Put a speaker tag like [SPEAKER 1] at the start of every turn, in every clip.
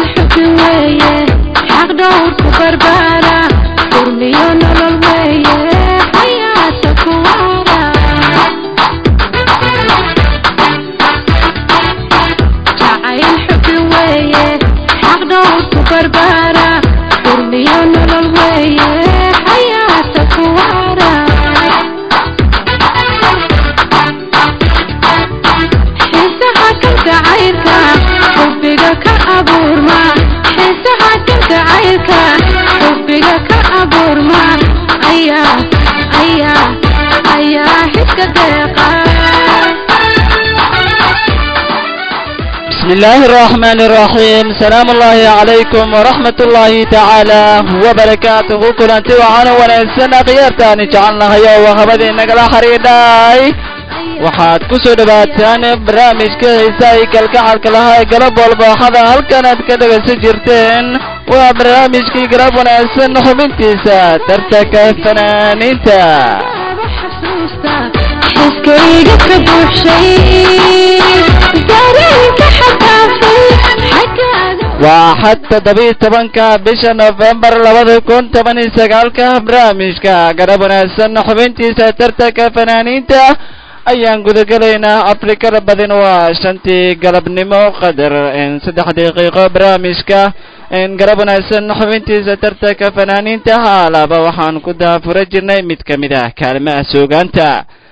[SPEAKER 1] xubi weeye xaq dhowrku barbaara urmiyo nolol weeye xayaata kuwaara jacayl xubi weeye xaq dhowrku barbaara urmiyo nolol weeye xayaata kuwaara xiisaha kalgacaylka xubbiga ka abuurma xiisaha kalgacaylka xubbiga ka abuurma ayaa ayaa ayaa xiska deeqa
[SPEAKER 2] بسم الله الرحمن الرحيم سلام الله عليكم ورحمة الله تعالى وبركاته كلانتي وعانا ونسنا قيارتاني جعلنا هيا وخبدي نقلا حريداي waxaad ku soo dhawaataan barnaamijka heesaha kalgacalka lahaa ee galab walba waxaada halkan aad ka dhegaysan jirteen waa barnaamijkii galab wanaagsan xubintiisa tartanka fanaaniinta
[SPEAKER 1] xasuusta xiskayga ka buuxshay dareenka xadaafay xaggaaga
[SPEAKER 2] waa xad toddobiiy tobanka bisha nofembar labada kun toban iyo sagaalka barnaamijka garab wanaagsan xubintiisa tartanka fanaaniinta ayaan gudagelaynaa afrikada badin waa shantii galabnimo qadar saddex daqiiqo barnaamijka garab wanaagsan xubintiisa tartanka fanaaniinta haalaba waxaan ku daafura jirnay mid ka mid ah kaalimaha soogaanta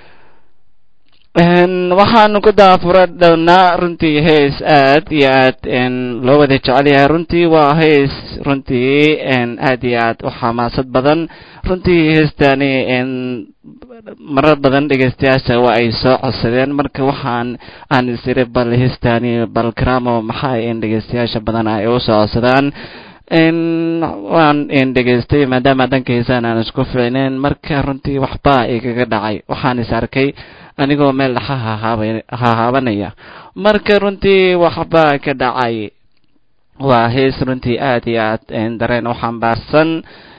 [SPEAKER 2] waxaan ku daafura downaa runtii hees aad iyo aad loo wada jecel yahay runtii waa hees runtii aad iyo aad u xamaasad badan runtii heestani marar badan dhegeystayaasha waa ay soo codsadeen marka waxaan aan isiri bal heestani bal karamo maxaa in dhegeystayaasha badan ay u soo codsadaan waan dhegeystay maadaama dhanka heesaan aan isku ficneyn marka runtii waxbaa igaga dhacay waxaan is arkay anigoo meel dhaxa hahaabanaya marka runtii waxbaa ka dhacay waa hees runtii aad iyo aad dareen u xambaarsan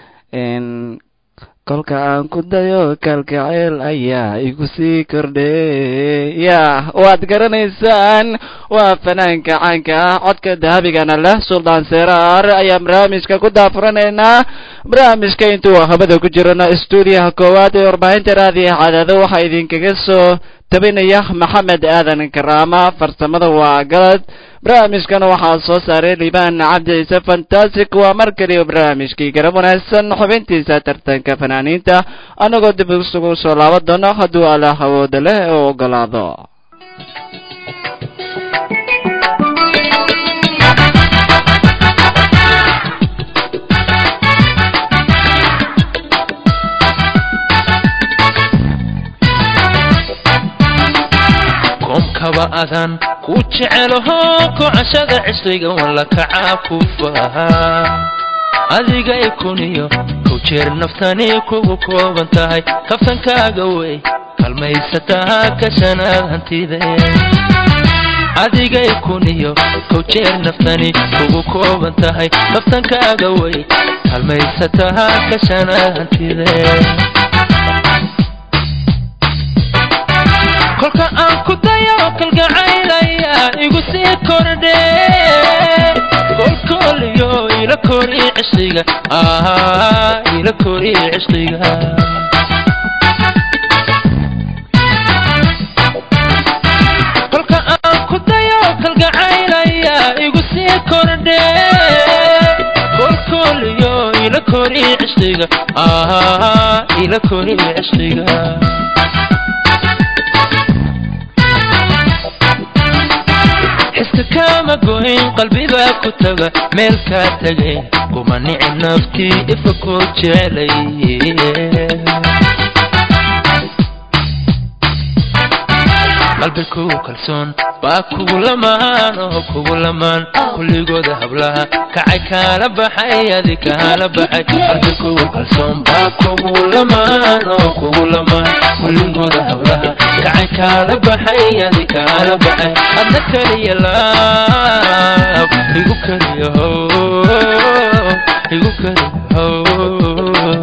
[SPEAKER 2] kolka aan ku dayo kalgaceel ayaa igu sii kordhe ya waad garanaysaan waa fanaanka caanka ah codka dahabigana leh suldaan seraar ayaan barnaamijka ku daafuranaynaa barnaamijka intuu habada ku jirano stuudiyaha koowaad ee warbaahinta raadiya cadaado waxaa idinkaga soo tabinaya maxamed aadan karaama farsamada waa galad barnaamijkana waxaa soo saaray liibaan cabdi ciise fantastic waa mar kaliya barnaamijkii garab wanaagsan xubintiisa tartanka fanaaniinta annagoo dib isugu soo laaban doono hadduu allah awooda leh oo ogolaado
[SPEAKER 3] koomkaba adan ku jecelaho kocashada cisriga walla kacaakufaha adiga ikuniyo kow jeer naftani kugu kooban tahay kaftankaaga wey kalmaysataa kashanaad hantide adiga ikuniyo kow jeer naftani kugu kooban tahay kaftankaaga wey kalmaysataa kashanaad hantide kolka aan ku dayo kalgacaylaya igu sii kordhe kolkooliyo ila kori cishqiga ila kori cishqiga kolka aan ku dayo kalgacaylaya igu sii kordhe kolkooliyo ila kori cishqiga ila kori cishqiga xiska kama goyn qalbibaa ku taga meel kaa tagayn kuma nicib naftii ifa koo jecelay qalbi kugu kalsoon baa kugu lamaan oo kugu lamaan kulligooda hablaha kacay kaala baxay adi kaala baxay qalbi kugu kalsoon baa kugu lamaan oo kugu lamaan kulligooda hablaha kacay kaala baxay adi kaala baxay adna kaliya laab igu kaliya how igu kaliya how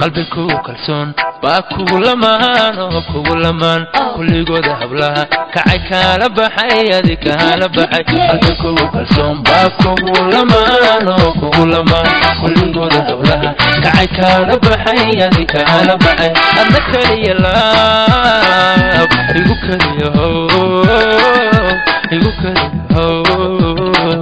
[SPEAKER 3] qalbi kugu kalsoon baa kugu lamaan oo kugu lamaan kulligooda hablaha kacay kaala baxay adi kaala baxay qalbi kugu kalsoon baa kugu lamaan oo kugu lamaan kulligooda hablaha kacay kaala baxay adi kaala baxay adna keliya laab igu keliya how igu keliya how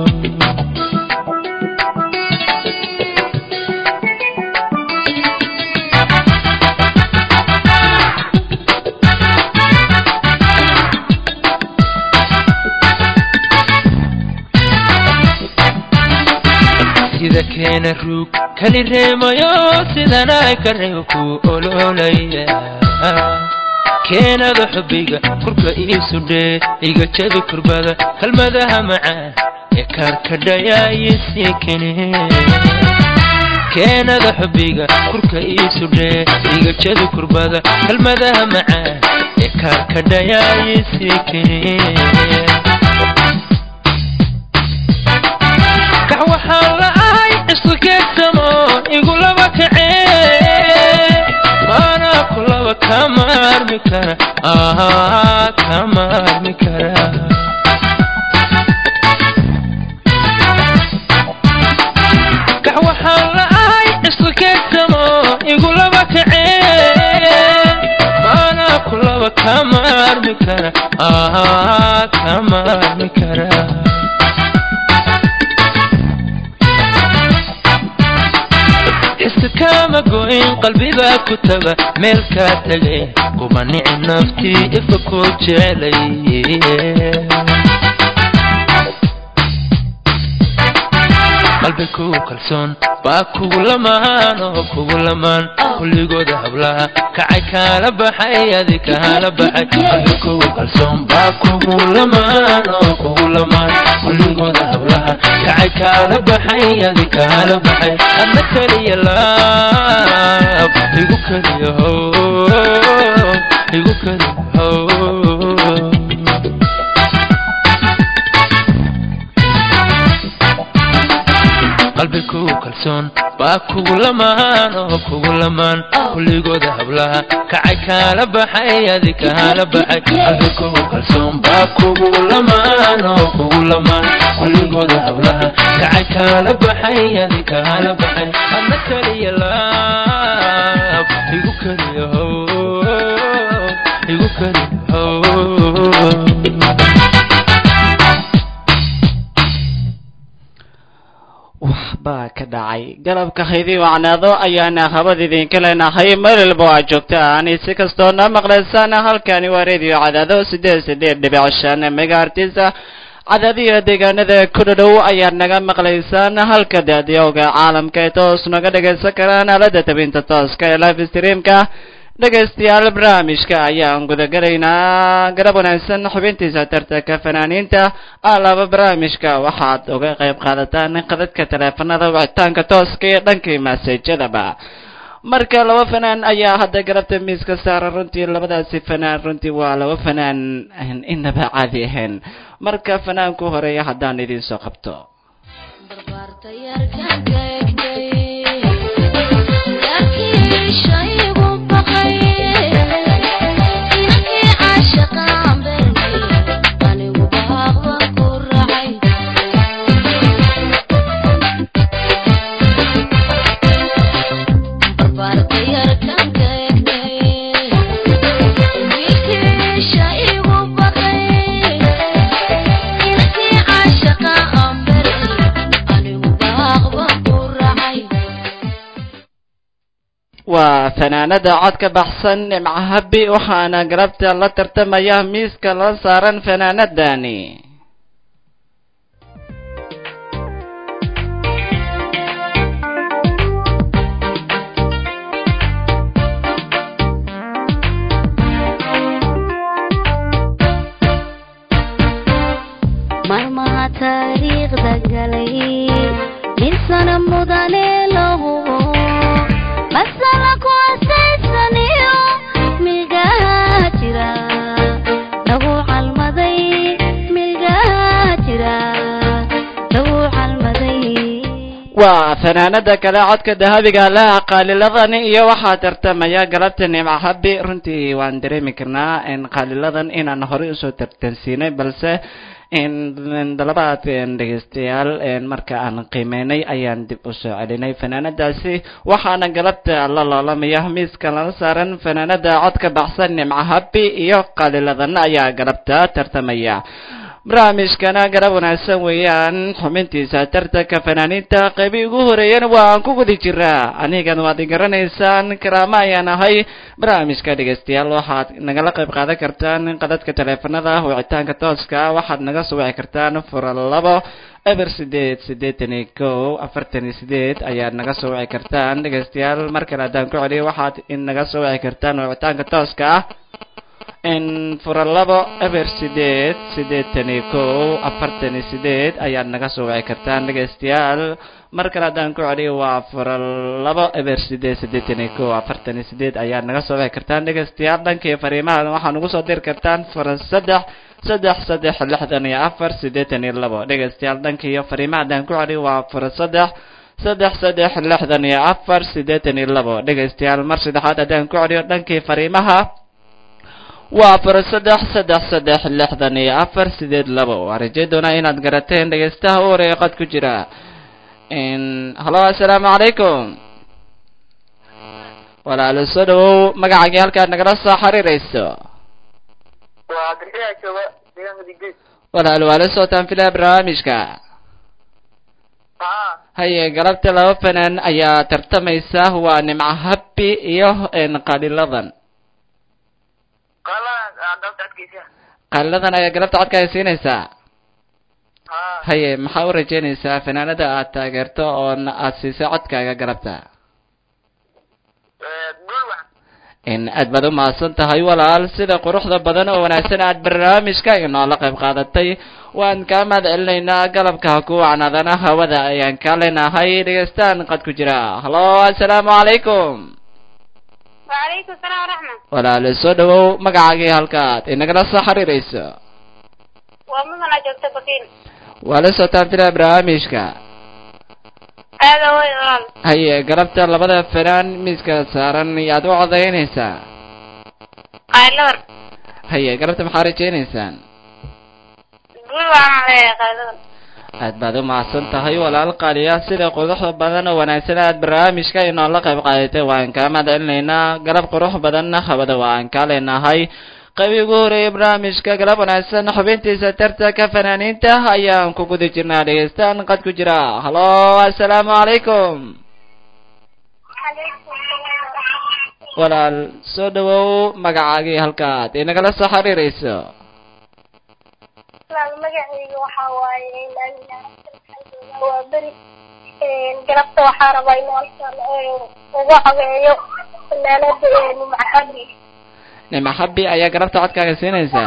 [SPEAKER 3] sida keena ruug kali reemayo sidana ka reebo ku ololaya keenada xubbiga kurka iisu dhee iga jabi kurbada kalmadaha macaan ee kaarkadhayaayisii kene keenada xubbiga kurka iisu dhee iga jabi kurbada kalmadaha macaan ee kaarkadhayaayisii kene kax waxaan la ahay isku keegsamo igu laba kacee maanaa ku laba kama armi kara ah kama armi kara kax waxaan la ahay isku keegsamo igu laba kacee maanaa ku laba kama armi kara ah kama armi kara xiska kama goyn qalbibaa ku taga meel kaa tegay kuma nici naftii ifa koo jecelay qalbi kugu kalsoon baa kugu lamaan oo kugu lamaan kulligooda hablaha kacay kaala baxay adi kaala baxay qalbi kugu kalsoon baa kugu lamaan oo kugu lamaan kulligooda hablaha kacay kaala baxay adi kaala baxay adna keliya laab igu keliya how igu keliya how qalbi kugu kalsoon baa kugu lamaan oo kugu lamaan kulligooda hablaha kacay kaala baxay adi kaala baxay qalbi kugu kalsoon baa kugu lamaan oo kugu lamaan kulligooda hablaha kacay kaala baxay adi kaala baxay adna keliya laab igu keliya how igu keliya how
[SPEAKER 2] waxbaa ka dhacay galabka haydii wacnaado ayaana habad idinka leenahay meel walba waa joogtaan si kastoona maqlaysaan halkani waa radio cadaado sideed sideed dhibic shan megaartisa cadaadiyo deegaanada ku dhadhow ayaad naga maqlaysaan halka daadiyowga caalamka ee toos naga dhagaysan karaan aalada tabinta tooska ee live streamka dhegaystayaal barnaamijka ayaan gudagalaynaa garab wanaagsan xubintiisa tartanka fanaaniinta alaba barnaamijka waxaad uga qayb qaadataan qadadka taleefanada wicitaanka tooska iyo dhankii maseejadaba marka laba fanaan ayaa hadda garabta miiska saara runtii labadaasi fanaan runtii waa laba fanaan inaba caadi ahayn marka fanaanku horeeya haddaan idiin soo qabto waa fanaanada cod ka baxsan nimcahabi waxaana garabta la tartamaya miiska la saaran fanaanadani
[SPEAKER 1] marmaha taariikhda galay nin sana mudane lahu masala ku asaysaniyo milgaha jira lagu calmaday milgaha jira lagu calmaday
[SPEAKER 2] waa fanaanada kale codka dahabiga laha qaaliladan iyo waxaa tartamaya galabta nimco habi runtii waan dareemi karnaa in qaaliladan inaan horey usoo tartansiinay balse in dalabaad dhegeystayaal marka aan qiimeynay ayaan dib usoo celinay fanaanadaasi waxaana galabta la loolamaya miiska lala saaran fanaanada codka baxsan nimco habi iyo qaaliladan ayaa galabta tartamaya barnaamijkana garab wanaagsan weeyaan xubintiisa tartanka fanaaniinta qeybii ugu horeeyana waan ku guda jiraa anigan waad i garanaysaan karaama ayaan ahay barnaamijka dhegeystayaal waxaad nagala qayb qaadan kartaan qadadka taleefanada wicitaanka tooska waxaad naga soo wici kartaan fura labo eber sideed siddeetan iyo kow afartan iyo sideed ayaad naga soo wici kartaan dhegeystayaal mar kale haddaan ku celiyo waxaad naga soo wici kartaan wicitaanka tooska ah in fura labo eber sideed siddeetan iyo kow afartan iyo sideed ayaad naga soo wici kartaan dhegeystayaal mar kale haddaan ku celiyo waa fura labo eber sideed siddeetan iyo kow afartan iyo sideed ayaad naga soo wici kartaan dhegeystayaal dhankii fariimaha waxaa nagu soo diri kartaan fura saddex saddex saddex lixdan iyo afar siddeetan iyo labo dhegeystayaal dhankii fariimaha haddaan ku celiyo waa fura saddex saddex saddex lixdan iyo afar siddeetan iyo labo dhegeystayaal mar saddexaad haddaan ku celiyo dhankii fariimaha waa fura saddex saddex saddex lixdan iyo afar sideed labo waa rajay doonaa inaad garateen dhegeystaha u horeeya qad ku jira halo assalaamu calaykum walaalo soo dhawow magacagii halkaad nagala soo xiriirayso walaalo waa la socotaan filaa barnaamijka haye galabta laba fanaan ayaa tartamaysa waa nimco habi iyo qaliladan qaaliladan ayaa galabta codka ay siinaysaa haye maxaa u rajeynaysaa fanaanada aad taageerto oona aad siisay codkaaga galabta in aad baad u mahadsan tahay walaal sida quruxda badan oo wanaagsan aad barnaamijka inoola qayb qaadatay waan kaa mahad celinaynaa galabka ku wacnaadana hawada ayaan kaa leenahay dhegeystaan qad ku jira halo assalaamu calaykum
[SPEAKER 4] وعليكم السلام ورحمة
[SPEAKER 2] walaale soo dhawow magacaagii halkaad inagala soo xiriirayso
[SPEAKER 4] ومن جبت بكين
[SPEAKER 2] waa la socotaan filaa barnaamijka
[SPEAKER 4] هذا هو الغال
[SPEAKER 2] haye galabta labada fanaan miiska saaran yaad u codaynaysaa
[SPEAKER 4] قايلون
[SPEAKER 2] haye galabta maxaa rajaynaysaan
[SPEAKER 4] قول وعلى قايلون
[SPEAKER 2] aad baad u mahadsan tahay walaal qaaliya sida quruxda badan oo wanaagsan aad barnaamijka inoola qayb qaadatay waan kaa mahad celinaynaa galab qurux badanna habada waan kaa leenahay qaybii ugu horeeyay barnaamijka galab wanaagsan xubintiisa tartanka fanaaniinta ayaan ku guda jirnaa dhegeystaan qad ku jira halo assalaamu calaykum walaal soo dhawow magacaagii halkaad inagala soo xiriirayso
[SPEAKER 4] magacayga waxaa waaye waa beri galabta waxaa rabaa inuu halkan uga codeeyo fanaanada macahabi
[SPEAKER 2] nima xabi ayaa galabta codkaaga siinaysaa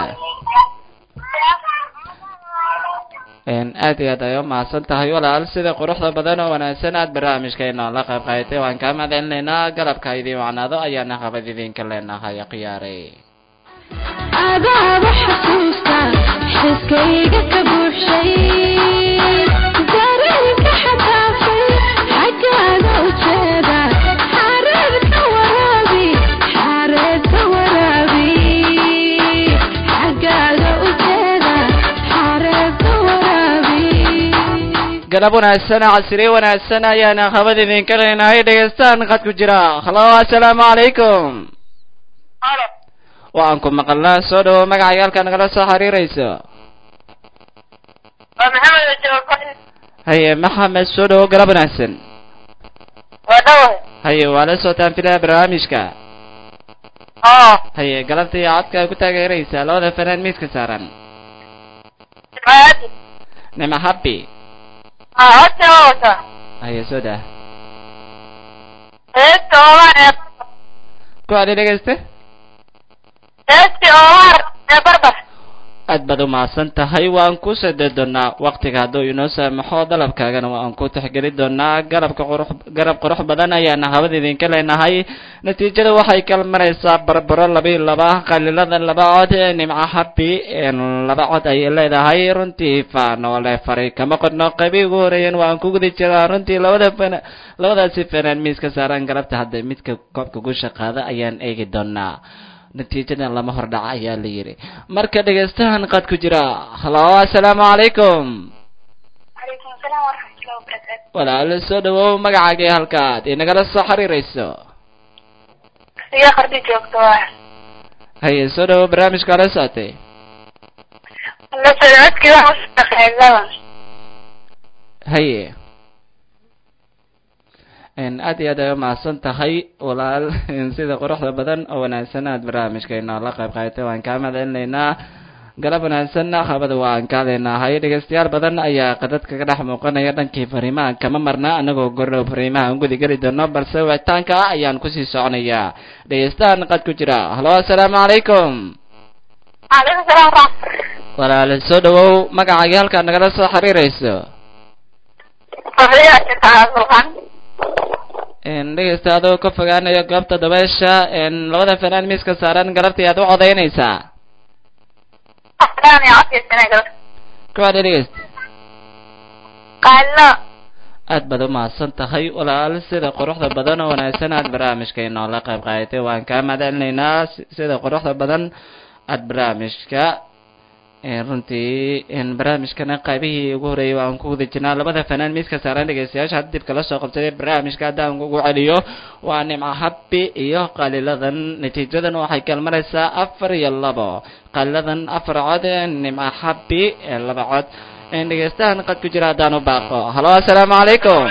[SPEAKER 2] aad iyo aad ay u mahadsan tahay walaal sida quruxda badan oo wanaagsan aad barnaamijka inoola qayb qaadatay waan kaa mahad celinaynaa galabka idiin wacnaado ayaana qabad idinka leenahay khiyaare
[SPEAKER 1] adaaba xasuusta xiskayga ka buuxshay dareenka xadaafay xaggaaga ujeeda xareedka waraabi xareedka waraabi xaggaaga ujeeda xareedka waraabi
[SPEAKER 2] galab wanaagsan casriye wanaagsan ayaana qabad idinka leenahay dhegeystaan qad ku jira halo assalaamu calaykum waan ku maqalnaa soo dhawo magacaaga halkaa nagala soo xiriirayso
[SPEAKER 4] waa maxamed joogo
[SPEAKER 2] haye maxamed soo dhawo galab wanaagsan
[SPEAKER 4] waa dhawe
[SPEAKER 2] haye waa la socotaan filaa barnaamijka
[SPEAKER 4] oo
[SPEAKER 2] haye galabta iyo codka ay ku taageeraysaa labada fanaan miiska saaran
[SPEAKER 4] maadi
[SPEAKER 2] nima habi
[SPEAKER 4] aa horta waa wata
[SPEAKER 2] haye soo dah
[SPEAKER 4] heesta omar ee
[SPEAKER 2] ku adi dhegeyste
[SPEAKER 4] heesti omar ee barbar
[SPEAKER 2] aad baad u mahadsan tahay waan ku sade doonaa waqtiga hadduu inoo saamaxo dalabkaagana waan ku tixgeli doonaa garabka qurux garab qurux badan ayaana hawada idinka leenahay natiijada waxay kala maraysaa barbaro laba iyo laba qalilada laba cod nimco happy laba cod ayay leedahay runtii faanoole faray kama qodno qaybii ugu horeeyeen waan ku guda jiraa runtii labada fana labadaasi fanaan miiska saaran galabta hadda midka koobka gusha qaada ayaan eegi doonaa natiijadan lama hordhaca ayaa la yidhi marka dhegaystahan qad ku jira halo assalaamu calaykum
[SPEAKER 4] calaykum asalaam waraxmatullahi wabarakaatu
[SPEAKER 2] walaalo soo dhawow magacaagii halkaad inagala soo xiriirayso
[SPEAKER 4] siga qardi joogto waa
[SPEAKER 2] haye soo dhawow barnaamijka ala socotay
[SPEAKER 4] la socodkii waxa usaqeydaba
[SPEAKER 2] haye aad iyo aad ay umahadsan tahay walaal sida quruxda badan oo wanaagsan aad barnaamijkeena la qayb qaadatay waan kaa mahadcelinaynaa galab wanaagsanna habada waan kaa leenahay dhegeystayaal badan ayaa qadad kaga dhex muuqanaya dhankii fariimaha kama marna anagoo gordhow fariimaha aan gudi geli doono balse wicitaanka ayaan kusii soconayaa dhegeystahan qad ku jira halo assalaamu calaykum
[SPEAKER 4] calaykum salaam waraxmat
[SPEAKER 2] walaal soo dhawow magacaagii halkaad nagala soo xiriirayso
[SPEAKER 4] fadliga jirtaa
[SPEAKER 2] dhegeysta adoo ka fogaanayo goobta dabeesha labada fanaan miiska saaran galabtii aad u codaynaysaa
[SPEAKER 4] sulqan
[SPEAKER 2] kuwaad dhegeysta
[SPEAKER 4] qaalo
[SPEAKER 2] aad baad u mahadsan tahay walaal sida quruxda badan oo wanaagsan aad barnaamijka inoola qayb qaadatay waan kaa mahadcelinaynaa si- sida quruxda badan aad barnaamijka runtii barnaamijkana qaybihii ugu horeeyay waan ku guda jirnaa labada fanaan miiska saaran dhegeystayaasha hadda dib kala soo qabsaday barnaamijka haddaan ugu celiyo waa nimco happy iyo qaliladan natiijadan waxay kala maraysaa afar iyo labo qaliladan afar cod nimco happy ee laba cod dhegeystahan qad ku jira haddaan u baaqo halo assalaamu calaykum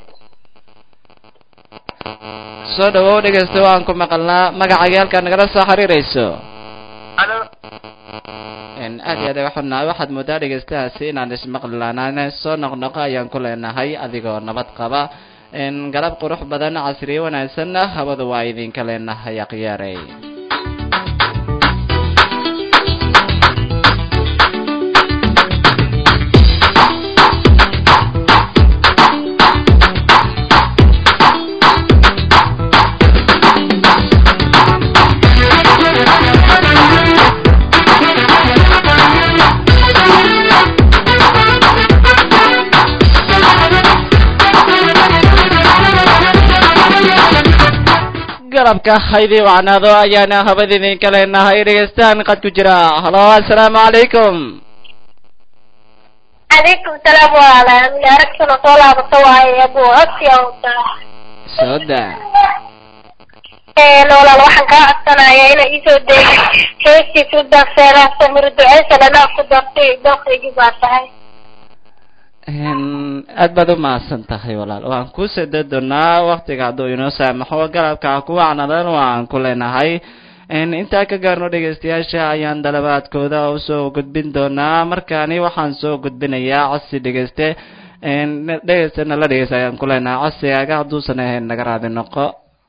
[SPEAKER 2] soo dhawow dhegeysta waan ku maqalnaa magacagii halkaa nagala soo xiriirayso
[SPEAKER 4] alo
[SPEAKER 2] aad iyo aad waxunahay waxaad moodaa dhegeystahaasi inaan ismaqli laanaan soo noqnoqo ayaan ku leenahay adigoo nabad qaba galab qurux badan casriye wanaagsanna hawada waa idinka leenahay akhyaarey galabka haydii wacnaado ayaana habada idinka leenahay dhegeystahan qad ku jira halo assalaamu calaykum
[SPEAKER 4] calaykum salaam walaalayaal aragtuna soo laabato waaye abu codsiga wataa
[SPEAKER 2] soo daa
[SPEAKER 4] walaal waxaan kaa codsanayaa inay iisoo deegi heestiisu danseeraha samir duceysan anaa ku dartay doqaygii baa tahay
[SPEAKER 2] aad baad u mahadsan tahay walaal waan ku sada doonaa waktiga hadduu inoo saamaxo galabka ku wacnadan waan ku leenahay intaa ka gaarno dhegeystayaasha ayaan dalabaadkooda usoo gudbin doonaa markaani waxaan soo gudbinayaa codsi dhegeyste dhegeystana la dhegeysta ayaan ku leenahay codsigaaga hadduusan ahayn naga raadi noqo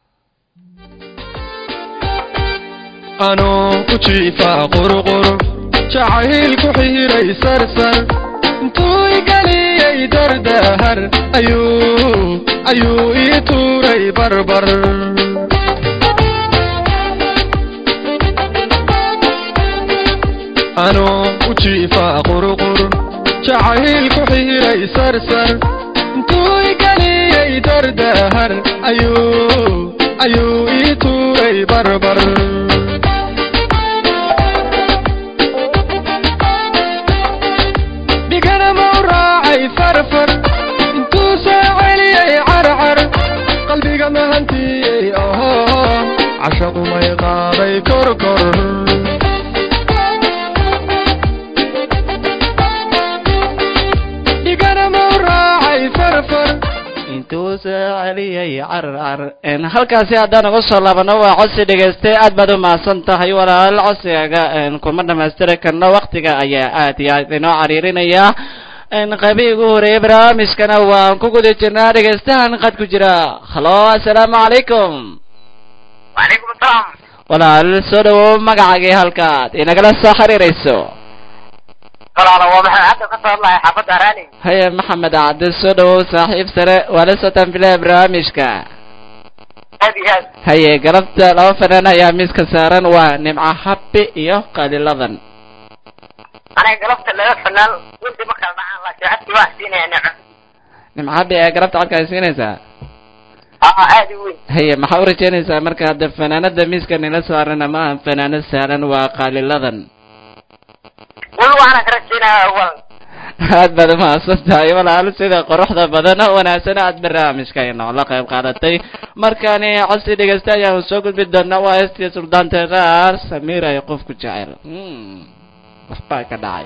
[SPEAKER 5] anoo ku jiifaa qurqur jacayl ku xiiray sarsar intuu igeliyey dardahar ayuu ayuu ii tuuray barbar anoo ku jiifaa qurqur jacayl ku xiiray sarsar intuu igeliyey dardahar ayuu ayuu ii tuuray barbar dhigana mau raacay farfar intuu soo celiyey carcar qalbiga mahantiyey oho cashaqu may qaaday korkor dhigana mau raacay farfar
[SPEAKER 2] intuu soo celiyey carar halkaasi haddaan uga soo laabano waa codsi dhegeyste aad baad u mahadsan tahay walaal codsigaaga kuma dhamaystiri karno waktiga ayaa aad iyo aad inoo cariirinaya qaybihii ugu horeeyay barnaamijkana waan ku guda jirnaa dhegeystahan qad ku jira halo assalaamu calaykum
[SPEAKER 4] wacalaykum asalaam
[SPEAKER 2] walaal soo dhawow magacaagii halkaad inagala soo xiriirayso
[SPEAKER 4] walaalo waa maxay hadda ka soo hadlahay xaafadda araani
[SPEAKER 2] haye maxamed cabdi soo dhawow saaxiib sare waa la socotaan bilaha barnaamijka
[SPEAKER 4] aad iyo aad
[SPEAKER 2] haye galabta laba fanaan ayaa miiska saaran waa nimco habbi iyo qaliladan
[SPEAKER 4] aniga galabta laga fanaan wixii ma kala dhacaan laakiin codkii waa siinaya nico
[SPEAKER 2] nimco habbi ayaa galabta codka ay siinaysaa
[SPEAKER 4] aa aad u weyn
[SPEAKER 2] haye maxaa u rajeynaysaa marka hadda fanaanada miiska nila saaran ama aan fanaano saaran waa qaliladan
[SPEAKER 4] weli waxaan ka rajaynaya awal
[SPEAKER 2] aad baad umahadsan tahay walaal sida quruxda badan oo wanaagsan aad barnaamijka inoola qayb qaadatay markani codsi dhegeysta ayaanu soo gudbi doonaa waa heestii suldaan teeraar samiir ay qofku jecel Hmm, waxbaa ka dhacay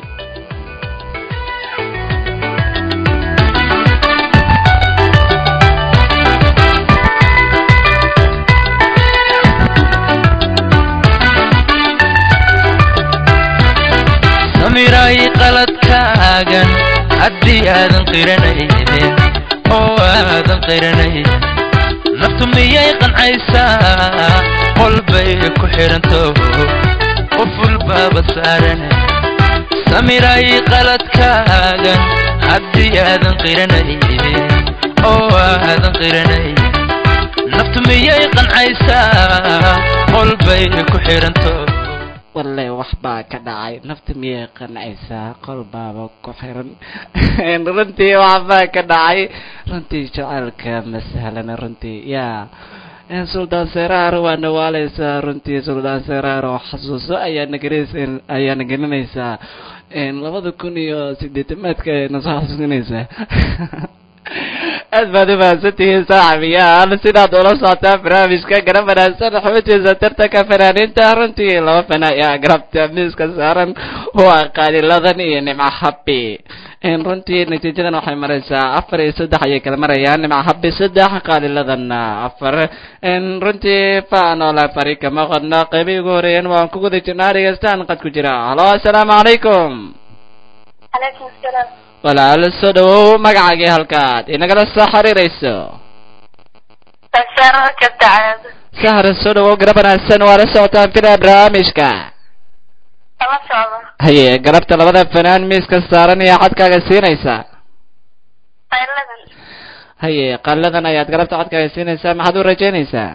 [SPEAKER 3] samiray qaladkaagan haddii aadan qiranaynin oo aadan qiranaynin naftu miyay qancaysaa qolbay ku xiranto qoful baaba saaran samiray qaladkaagan haddii aadan qiranaynin oo aadan qiranaynin naftu miyay qancaysaa qolbay ku xiranto
[SPEAKER 2] walle waxbaa ka dhacay nafta miyay qancaysaa qol baaba ku xiran runtii waxbaa ka dhacay runtii jacaylka ma sahlana runtii yaa suldaan seraar waa nawaaleysaa runtii suldaan seraar oo xasuuso ayaa nagelinaysa ayaa nagelinaysaa labada kun iyo sideetamaadka ayayna soo xasuusinaysaa aad baad umahadsantihiin saaxiibayaal sidaad ula socotaa barnaamijka garab wanaagsan xubintiisa tartanka fanaaniinta runtii laba fana ayaa garabta miiska saaran waa qaaliladan iyo nimco habbi runtii natiijadan waxay maraysaa afar iyo saddex ayay kala marayaan nimco habbi saddex qaaliladanna afar runtii faanola fari kama qodno qeybii ugu horeeyeen waan ku guda jirnaa dhegeystaan qad ku jira halo assalaamu calaykum
[SPEAKER 4] calaykum asalaam
[SPEAKER 2] walaal soo dhawow magacaagii halkaad inagala soo xiriirayso
[SPEAKER 4] sasaaro joogta caado
[SPEAKER 2] sahra soo dhawow garab wanaagsan waa la socotaan fila barnaamijka
[SPEAKER 4] lama socdo
[SPEAKER 2] haye galabta labada fanaan miiska saaran iyo codkaaga siinaysaa
[SPEAKER 4] qayladan
[SPEAKER 2] haye qalladan ayaad galabta codkaaga siinaysaa maxaad u rajaynaysaa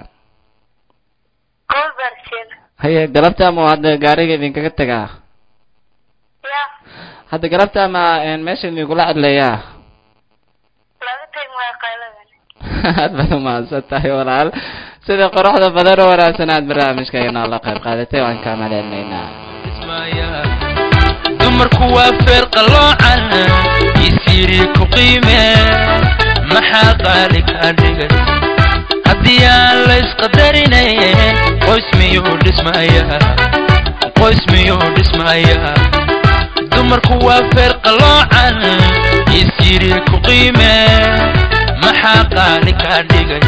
[SPEAKER 4] gool baarsheed
[SPEAKER 2] haye galabta ama hadda gaariga idinkaga tagaa
[SPEAKER 4] ya
[SPEAKER 2] hadda galabta ama meesha idinkula cadleeyaa
[SPEAKER 4] laga tegi maayo qayladan
[SPEAKER 2] aad baad umahadsan tahay walaal sida quruxda badan oo wanaagsan aad barnaamijka inoo la qayb qaadatay waan kaa mahadcelinaynaa
[SPEAKER 3] dumarku waa feer qaloocan isiiri ku qiime maxaa qaali kaa dhigay haddii aan la isqadarinayn qoys miyuu dhismayaa qoys miyuu dhismayaa dumarku waa feer qaloocan isiiri ku qiime maxaa qaali kaa dhigay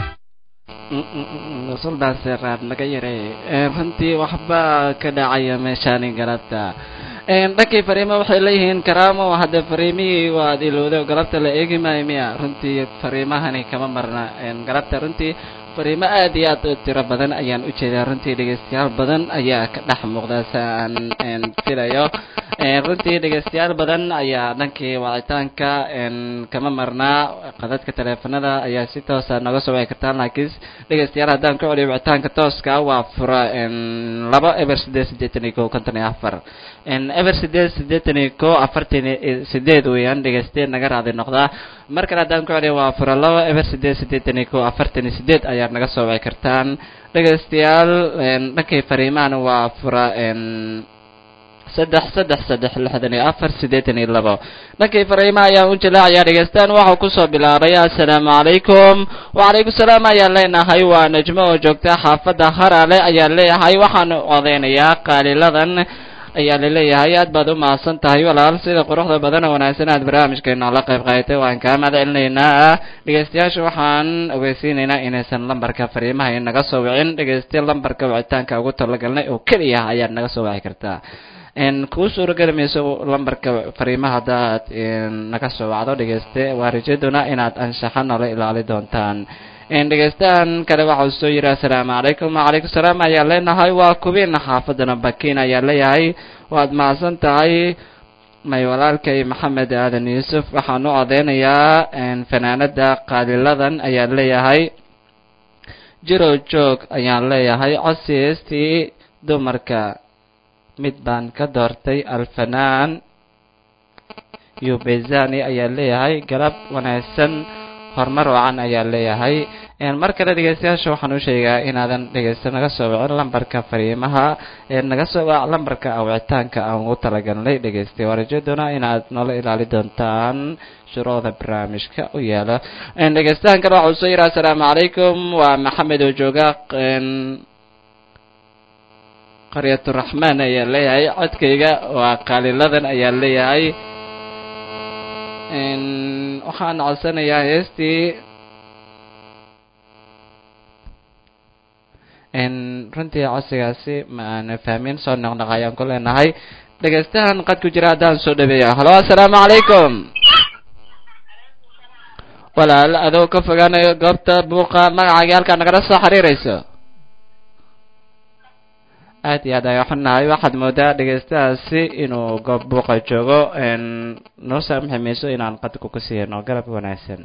[SPEAKER 2] suldaan seeraad naga yaray runtii waxba ka dhacaya meeshaani galabta dhankii fariimo waxay leeyihiin karaamo hadda fariimihii waad ilowday oo galabta la eegi maayo miya runtii fariimahani kama marna galabta runtii fariimo aad iyo aad u tiro badan ayaan u jeedaa runtii dhegeystayaal badan ayaa ka dhex muuqda si aan filayo runtii dhegeystayaal badan ayaa dhankii wacitaanka kama marnaa qadadka taleefanada ayaa si toosa nooga soo wici kartaan laakiin dhegeystayaal haddaan ku celiyo wicitaanka tooska waa fura laba eber sideed siddeetan iyo kow konton iyo afar eber sideed siddeetan iyo kow afartan iyo sideed weeyaan dhegeystayaal naga raadi noqdaa mar kale haddaan ku celiyo waa fura laba eber sideed siddeetan iyo kow afartan iyo sideed ayaad naga soo wici kartaan dhegeystayaal dhankii fariimahana waa fura saddex saddex saddex lixdan iyo afar siddeetan iyo labo dhankii fariimaha ayaan u jilaacayaa dhegeystaan waxau kusoo bilaabay assalaamu calaykum wacalaykum salaam ayaan leenahay waa najmo oo joogta xaafadda harale ayaan leeyahay waxaan odeynayaa qaaliladan ayaa laleeyahay aad baad u mahadsan tahay walaal sida quruxda badan oo wanaagsan aad barnaamijkeena la qayb qaadatay waan kaa mahad celinaynaa dhegeystayaasha waxaan ogeysiinaynaa inaysan lambarka fariimaha inaga soo wicin dhegeysta lambarka wicitaanka ugu talagalnay oo keliya ayaad naga soo wici kartaa kuu suurageli mayso lambarka fariimaha haddaad naga soo wacdo dhegeyste waa rajaduna inaad anshaxa noola ilaali doontaan dhegeystahan kale waxau soo yidhi assalaamu calaykum wacalaykum salaam ayaan leenahay waa kubiina xaafadana bakiin ayaan leeyahay waad mahadsan tahay may walaalkay maxamed aadan yuusuf waxaan u odeynayaa fanaanada qaaliladan ayaan leeyahay jirow joog ayaan leeyahay codsi heestii dumarka mid baan ka doortay alfanaan yubezani ayaan leeyahay galab wanaagsan horumar wacan ayaan leeyahay mar kale dhegeystayaasha waxaan u sheegaa inaadan dhegeysta naga soo wicin lambarka fariimaha ee naga soo wac lambarka awicitaanka aan ugu talagalnay dhegeystay waa rajo doonaa inaad noola ilaali doontaan shuruucda barnaamijka u yaala dhegeystahan kale waxa uu soo yidhi assalaamu calaykum waa maxamed oo jooga qaryaturaxmaan ayaan leeyahay codkayga waa qaaliladan ayaan leeyahay waxaan codsanayaa heestii runtii codsigaasi ma aana fahmin soo noqnoq ayaan ku leenahay dhegeystahan qad ku jira haddaan soo dhaweeya halo assalaamu calaykum walaal adoo ka fogaanayo goobta buuqa magacaaga halkaa nagala soo xiriirayso aad iyo aad ayaa xunnahay waxaad moodaa dhegeystahaasi inuu goob buuqa joogo noo saamaxi mayso inaan qadku ku siiyano galab wanaagsan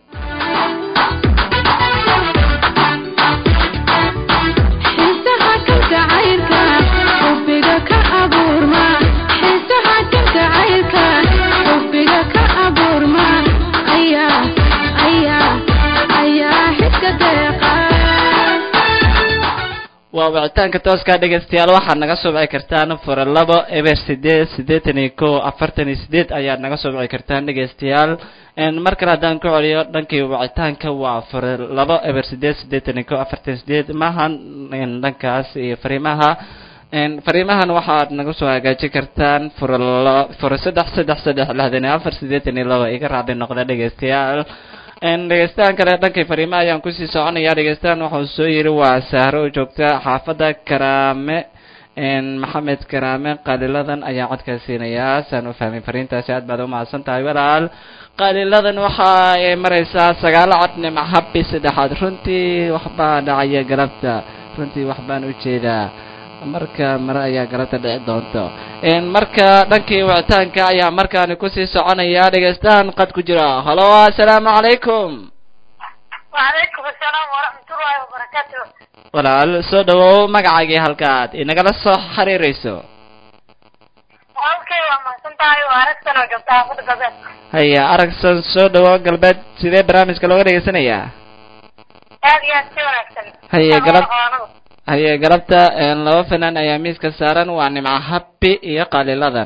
[SPEAKER 1] xiisaha kan jacaylka xubbiga ka abuurma xiisaha kan jacaylka xubbiga ka abuurma ayaa ayaa ayaa xidka deeqa
[SPEAKER 2] waa wicitaanka tooska dhegeystayaal waxaad naga soo wici kartaan fura labo eber sideed siddeetan iyo kow afartan iyo sideed ayaad naga soo wici kartaan dhegeystayaal mar kale haddaan ku celiyo dhankii wicitaanka waa fura labo eber sideed siddeetan iyo kow afartan iyo sideed maahan dhankaas iyo fariimaha fariimahan waxaad naga soo hagaajin kartaan fura la fura saddex saddex saddex lixdan iyo afar siddeetan iyo labo iga raacdi noqda dhegeystayaal dhegeystahan kale dhankii fariimaha ayaan kusii soconaya dhegeystahan wuxuu soo yiri waa sahro oo joogta xaafadda karaame maxamed karaame qaaliladan ayaan codkaa siinayaa saan u fahmay fariintaasi aad baad umahadsan tahay walaal qaaliladan waxa ay maraysaa sagaalo cod nimc habbi saddexaad runtii waxbaa dhacaya galabta runtii waxbaan u jeedaa marka mare ayaa galabta dhici doonto marka dhankii wicitaanka ayaa markaani kusii soconaya dhegeystahan qad ku jira halo assalaamu calaykum
[SPEAKER 4] وعليكم السلام ورحمة الله وبركاته
[SPEAKER 2] walaal soo dhawow magacaagii halkaad inagala soo xiriirayso
[SPEAKER 4] halkay waa mahadsan tahay waa aragtan oo joogta xaafada galbeed
[SPEAKER 2] haya aragsan soo dhawow galbeed sidee barnaamijka looga dhegeysanayaa
[SPEAKER 4] aad iyo aad si wanaagsan
[SPEAKER 2] Haye,
[SPEAKER 4] Sama
[SPEAKER 2] galab-
[SPEAKER 4] aqoonadu.
[SPEAKER 2] haye galabta laba fanaan ayaa miiska saaran waa nimco habbi iyo qaaliladan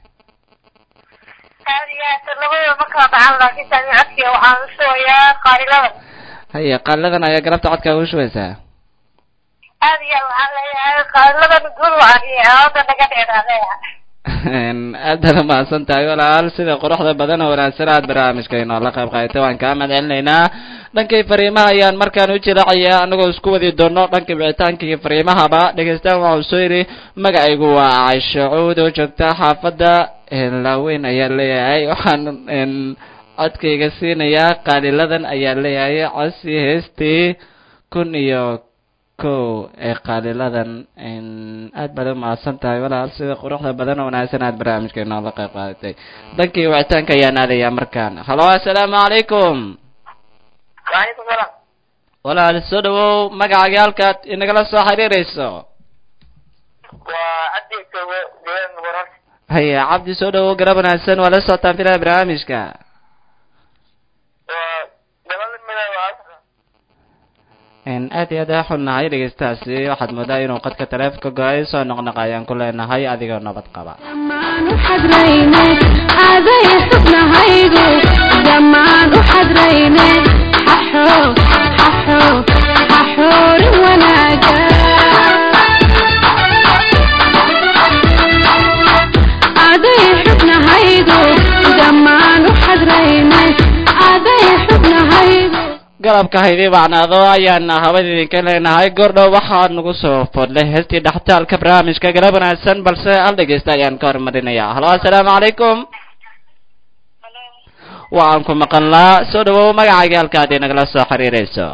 [SPEAKER 4] aad iyo aad labadooda ma kala dhacan laakiin tani codkiga waxaan u shubayaa qaaliladan
[SPEAKER 2] haya qaaliladan ayaa galabta codkaa ugu shubeysaa
[SPEAKER 4] aad iyo aad waxaan leeyahay qaaliladan guul wacan iyo cawada naga dheeraa leeyahay
[SPEAKER 2] aad baad umahadsan tahay walaal sida quruxda badan oo wanaagsan aad barnaamijka inoola qayb qaadatay waan kaa mahad celinaynaa dhankii fariimaha ayaan markaan u jilaacayaa anagoo isku wadi doono dhankii wicitaanka iyo fariimahaba dhegeystahan waxau soo yidhi magacaygu waa caisho cuud oo joogta xaafadda laaweyn ayaa leeyahay waxaan codkayga siinayaa qaaliladan ayaa leeyahay codsi heestii kun iyo kow ee qaaliladan aad baad u mahadsan tahay walaal sida quruxda badan oo wanaagsan aad barnaamijka inoola qayb qaadatay dhankii wicitaanka ayaan aadayaa markaan halo assalaamu calaykum
[SPEAKER 4] waalaikum salaam
[SPEAKER 2] walaal soo dhawow magacaaga halkaad inagala soo xiriirayso
[SPEAKER 4] waa cabdi joogo deegaan warar
[SPEAKER 2] haya cabdi soo dhawow garab wanaagsan waa la socotaan filada barnaamijka
[SPEAKER 4] waa gabal mida waa
[SPEAKER 2] aad iyo aad aa xunnahay dhegeystahaasi waxaad moodaa inuu qadka taleefonka go-ay soo noqnoq ayaan ku leenahay adigoo nabad qaba
[SPEAKER 1] dhammaan u xadrayne aaday xubnahaygu dhammaan u xadrayne xaxo xaxo xaxoorin wanaaga aaday xubnahaygu dhammaan u xadrayne aaday xubnahaygu
[SPEAKER 2] galabka haydii bacnaado ayaan hawada idinka leenahay goordhow waxaa nagu soo fodlay heestii dhaxtaalka barnaamijka galab wanaagsan balse hal dhegeysta ayaan ka hormarinayaa halo assalaamu calaykum waxaan ku maqanlaa soo dhawow magacaaga halkaad inagala soo xiriirayso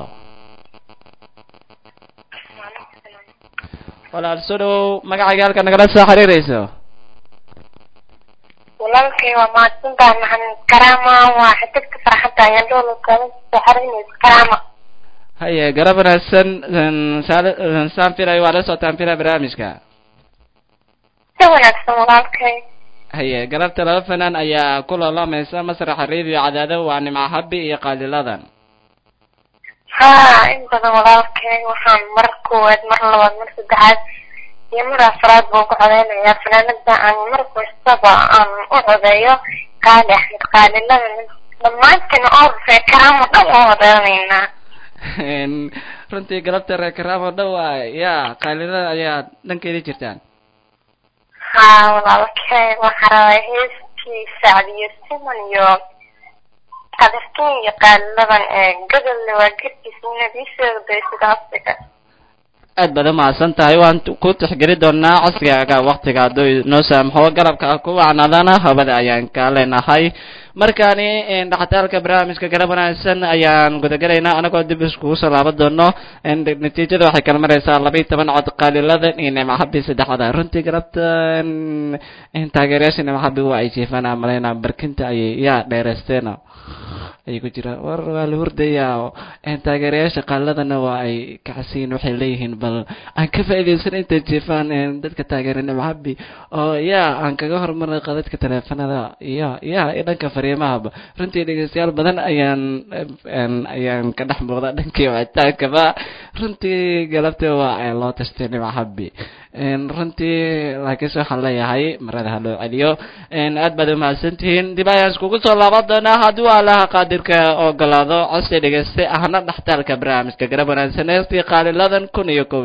[SPEAKER 2] walaal soo dhawow magacaaga halkaad nagala soo xiriirayso
[SPEAKER 4] walaalkay waa mahadsantahay maxamed karaama waa xidigta farxadda ayaan dhoolo kala saxarinaysa karaama
[SPEAKER 2] haye garab wanaagsan een, saal- een, saan filayo waa la socotaan filaya barnaamijka
[SPEAKER 4] si wanaagsan walaalkay
[SPEAKER 2] haye galabta laba fanaan ayaa ku loolamaysa masraxa radio cadaado waa nimco habi iyo qaaliladan
[SPEAKER 4] haa in badan walaalkay waxaan mar koowaad mar labaad mar saddexaad iyo mar afraad baan ku codeynayaa fanaanada aan mar kastaba aan u codeeyo qaali axmed qaalilada dhammaantina oo rufee karaamo dhan oo odeynaynaa
[SPEAKER 2] Een, runtii galabta reer karaamo dhow ah, ya qaaliladan ayaa dhankeeda jirtaan
[SPEAKER 4] haa walaalkay waxaa rabaa heeskii sacdiyo siman iyo qadarkin iyo qaaliladan ee godolle waa garkiisa nadiisheeda day sida afrika
[SPEAKER 2] aad baad umahadsan tahay waan t- ku tixgeli doonaa casrigaaga waktiga hadduu noo saamaxo galabka ku wacnaadana hawada ayaan ka leenahay markaani een, dhaxtaalka barnaamijka galab wanaagsan ayaan gudagelaynaa anagoo dib iskugu soo laaban doono een, natiijada waxay kala maraysaa laba iyo toban cod qaaliladan iyo nimcahabi saddexda runtii galabta een, een, taageerayaasha nimcahabi waa ay jiifaan aan malaynaa barkinta ayay yaa dheereysteena ayay ku jiraan war waa la hurdayaa oo een, taageerayaasha qaaladana waa ay kacsiin waxay leeyihiin bal aan ka faa'iidaysan intay jiifaan een, dadka taageera nimcabi oo yaa aan kaga hormaray qadadka taleefanada iyo ya iyo dhanka fariimahaba runtii dhegeystayaal badan ayaan een, ayaan ka dhex muuqda dhankii wicitaankaba runtii galabta waa ay loo tashtay nimcabi een, runtii laakiinse waxaan leeyahay marada ha loo celiyo een, aad baad umahadsantihiin dib ayaan iskugu soo laaban doonaa hadduu allaha qaadirka ogolaado codsi dhegeyste ahna dhaxtaalka barnaamijka garab wanaagsan heestii qaaliladan kun iyo kow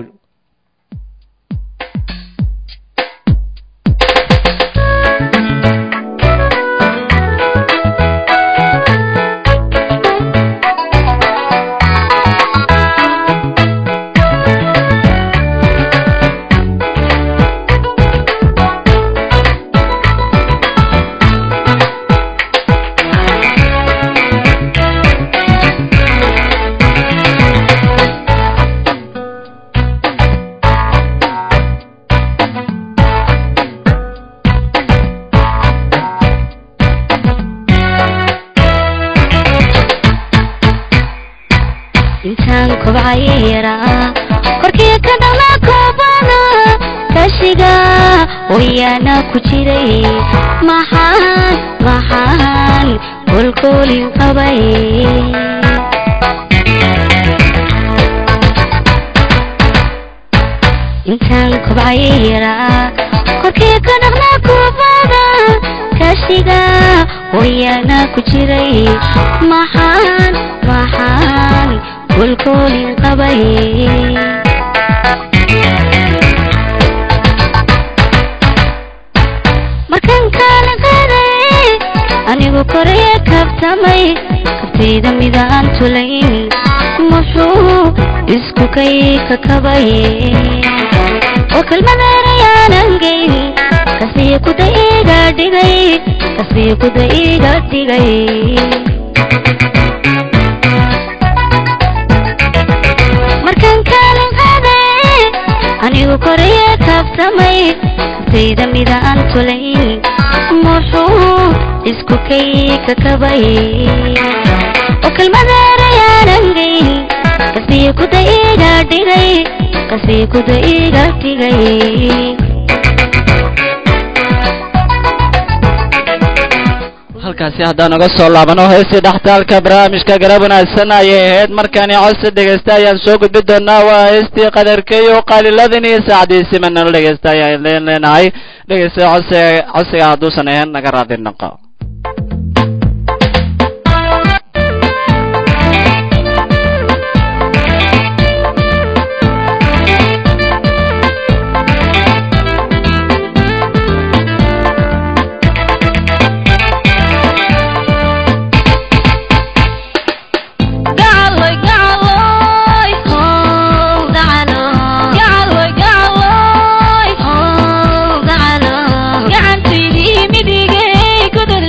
[SPEAKER 1] intaan kobcaya yaraa korkii ka dhalaa koobana kashiga wayaana ku jiray maxaan maxaan kolkoolin qabay intaan kobcaya yaraa korkii ka dhaqnaa koobana kashiga wayaana ku jiray maxaan maxaan kolkoolin qabay markan kaala qaaday anigu koraya kabtamay kabtayda midaan tulayn muxuu isku kay kakabay oo kelmadeerayaanan geyn kasii kuda iga dhigay kasii kuda iga dhigay markaan kaalin qaaday anigu koraya kabtamay kabtayda midaan tulayn muxuu isku kay kakabay oo kelmadeerayaanan geyn kasii kuda iga dhigay kasii kuda iga dhigay
[SPEAKER 2] halkaasi haddaan uga soo laabano heestii dhaxtaalka barnaamijka garab wanaagsan ayay ahayd markaani codsi dhegeysta ayaan soo gudbi doonaa waa heestii qadarkeeyo qaaliladan iyo saacdiisi manalo dhegeysta ayaan leen leenahay dhegeysta codsiga codsiga hadduusan ahayn naga raadi noqo
[SPEAKER 1] gacaloy gacaloy oh gacalo gacaloy gacaloy oh gacalo gacantaydii midigay gudul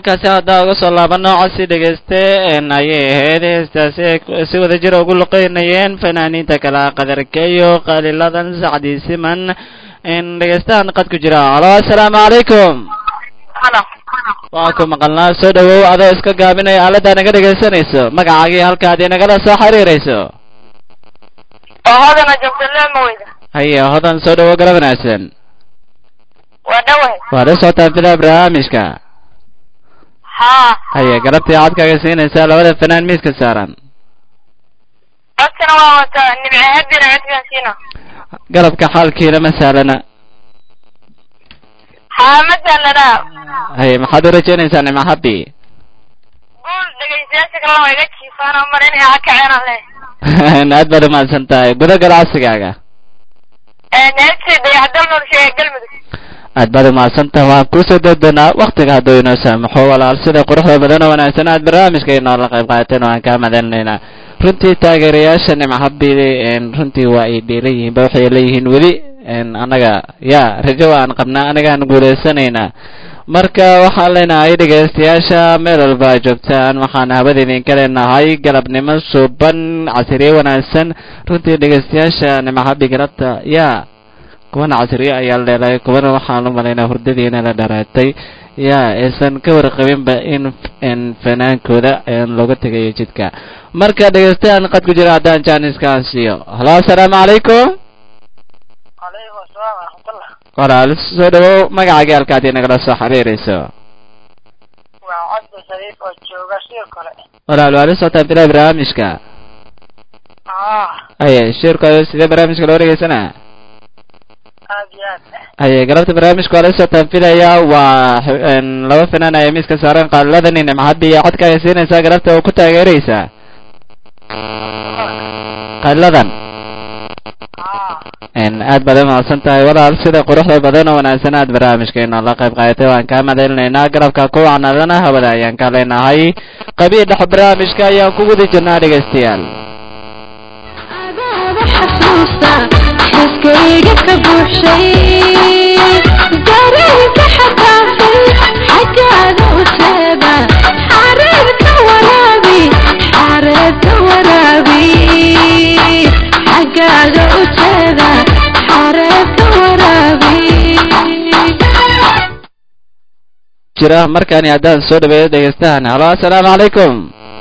[SPEAKER 2] halkaasi haddaa uga soo laabano codsi dhegeyste ayay ahayd heestaasi ay si wada jira ugu luqeynayeen fanaaniinta kala qadarkeeyo qaaliladan sacdi siman dhegeystahan qad ku jira halo assalaamu calaykum
[SPEAKER 4] halo
[SPEAKER 2] waa ku maqalnaa soo dhawow adoo iska gaabinaya aaladdaa naga dhegaysanayso magacaagii halkaad inagala soo xiriirayso
[SPEAKER 4] oo hodana joogta leema weyda
[SPEAKER 2] haye hodan soo dhawow gala wanaagsan
[SPEAKER 4] waa dhawahay
[SPEAKER 2] waa la socotaan filaa barnaamijka
[SPEAKER 4] haa
[SPEAKER 2] haye galabtii codkaaga siinaysaa labada fanaan miiska saaran
[SPEAKER 4] codkana waa wataa nimce habina codkaan siina
[SPEAKER 2] galabka xaalkiina ma sahlana
[SPEAKER 4] haa ma sahlanaa
[SPEAKER 2] haye maxaad u rajaynaysaa nima habi
[SPEAKER 4] guul dhegaystayaasha kalena waa iga jiifaan oo mar inay ha kaceenaan leh
[SPEAKER 2] aad baad umahadsan tahay guda gal codsigaaga
[SPEAKER 4] neebtay dayaxdal nolosha ee galmudug
[SPEAKER 2] aad baad umahadsan tahay waan kusoo doodonaa waktiga hadduu inoo saamaxo walaal sida quruxda badan oo wanaagsan aad barnaamijka inoola qayb qaateen waan kaa madalinaynaa runtii taageerayaasha nimcahabidi runtii waa ay dheelan yihiin ba waxay leeyihiin weli annaga ya rajo aan qabnaa anagaan guulaysanaynaa marka waxaan leenahay dhegaystayaasha meel walba a joogtaan waxaan habada idinka leenahay galabnimo suuban casiriye wanaagsan runtii dhegaystayaasha nimcahabi galabta ya kuwana casriye ayaa la dheelay kuwana waxaan u malaynaa hurdadiina la dharaatay ya aysan ka warqabinba in in fanaankooda looga tegayo jidka marka dhegaystayaal qad ku jira haddaan jaaniskaan siiyo halo assalaamu calaykum
[SPEAKER 4] calaykum asalaam waraxmatullah
[SPEAKER 2] walaal soo dhawow magacaaga halkaad inagala soo xiriirayso
[SPEAKER 4] waa codda shariif oo jooga sidoo kale
[SPEAKER 2] walaal waa la socotaan bilaa barnaamijka
[SPEAKER 4] ah
[SPEAKER 2] haye shirkooda sidee barnaamijka loo dhegeysanaa
[SPEAKER 4] aad iyo aad
[SPEAKER 2] haye galabta barnaamijka waa la socotaan filaya waa laba fanaan ayaa miiska saaran qaaliladan nimcahabi iyo codkaaga siinaysaa galabta oo ku taageeraysaa qaaliladan
[SPEAKER 4] ah
[SPEAKER 2] aad baad umahadsan tahay walaal sida quruxda badan oo wanaagsan aad barnaamijkeena la qayb qaadatay waan kaa madalinaynaa garabka kuwacnadana hawada ayaan ka leenahay qabiil dhex barnaamijka ayaan ku guda jirnaa dhegaystayaal
[SPEAKER 1] adaaba xasuusta xiskayga ka buuxshay dareenka xadaafay xaggaada u seeba xareerka waraabi xareerka waraabi xaggaada u jeeda xareerka waraabi
[SPEAKER 2] jira markaani haddaan soo dhaweeyo dhegaystahan halo assalaamu calaykum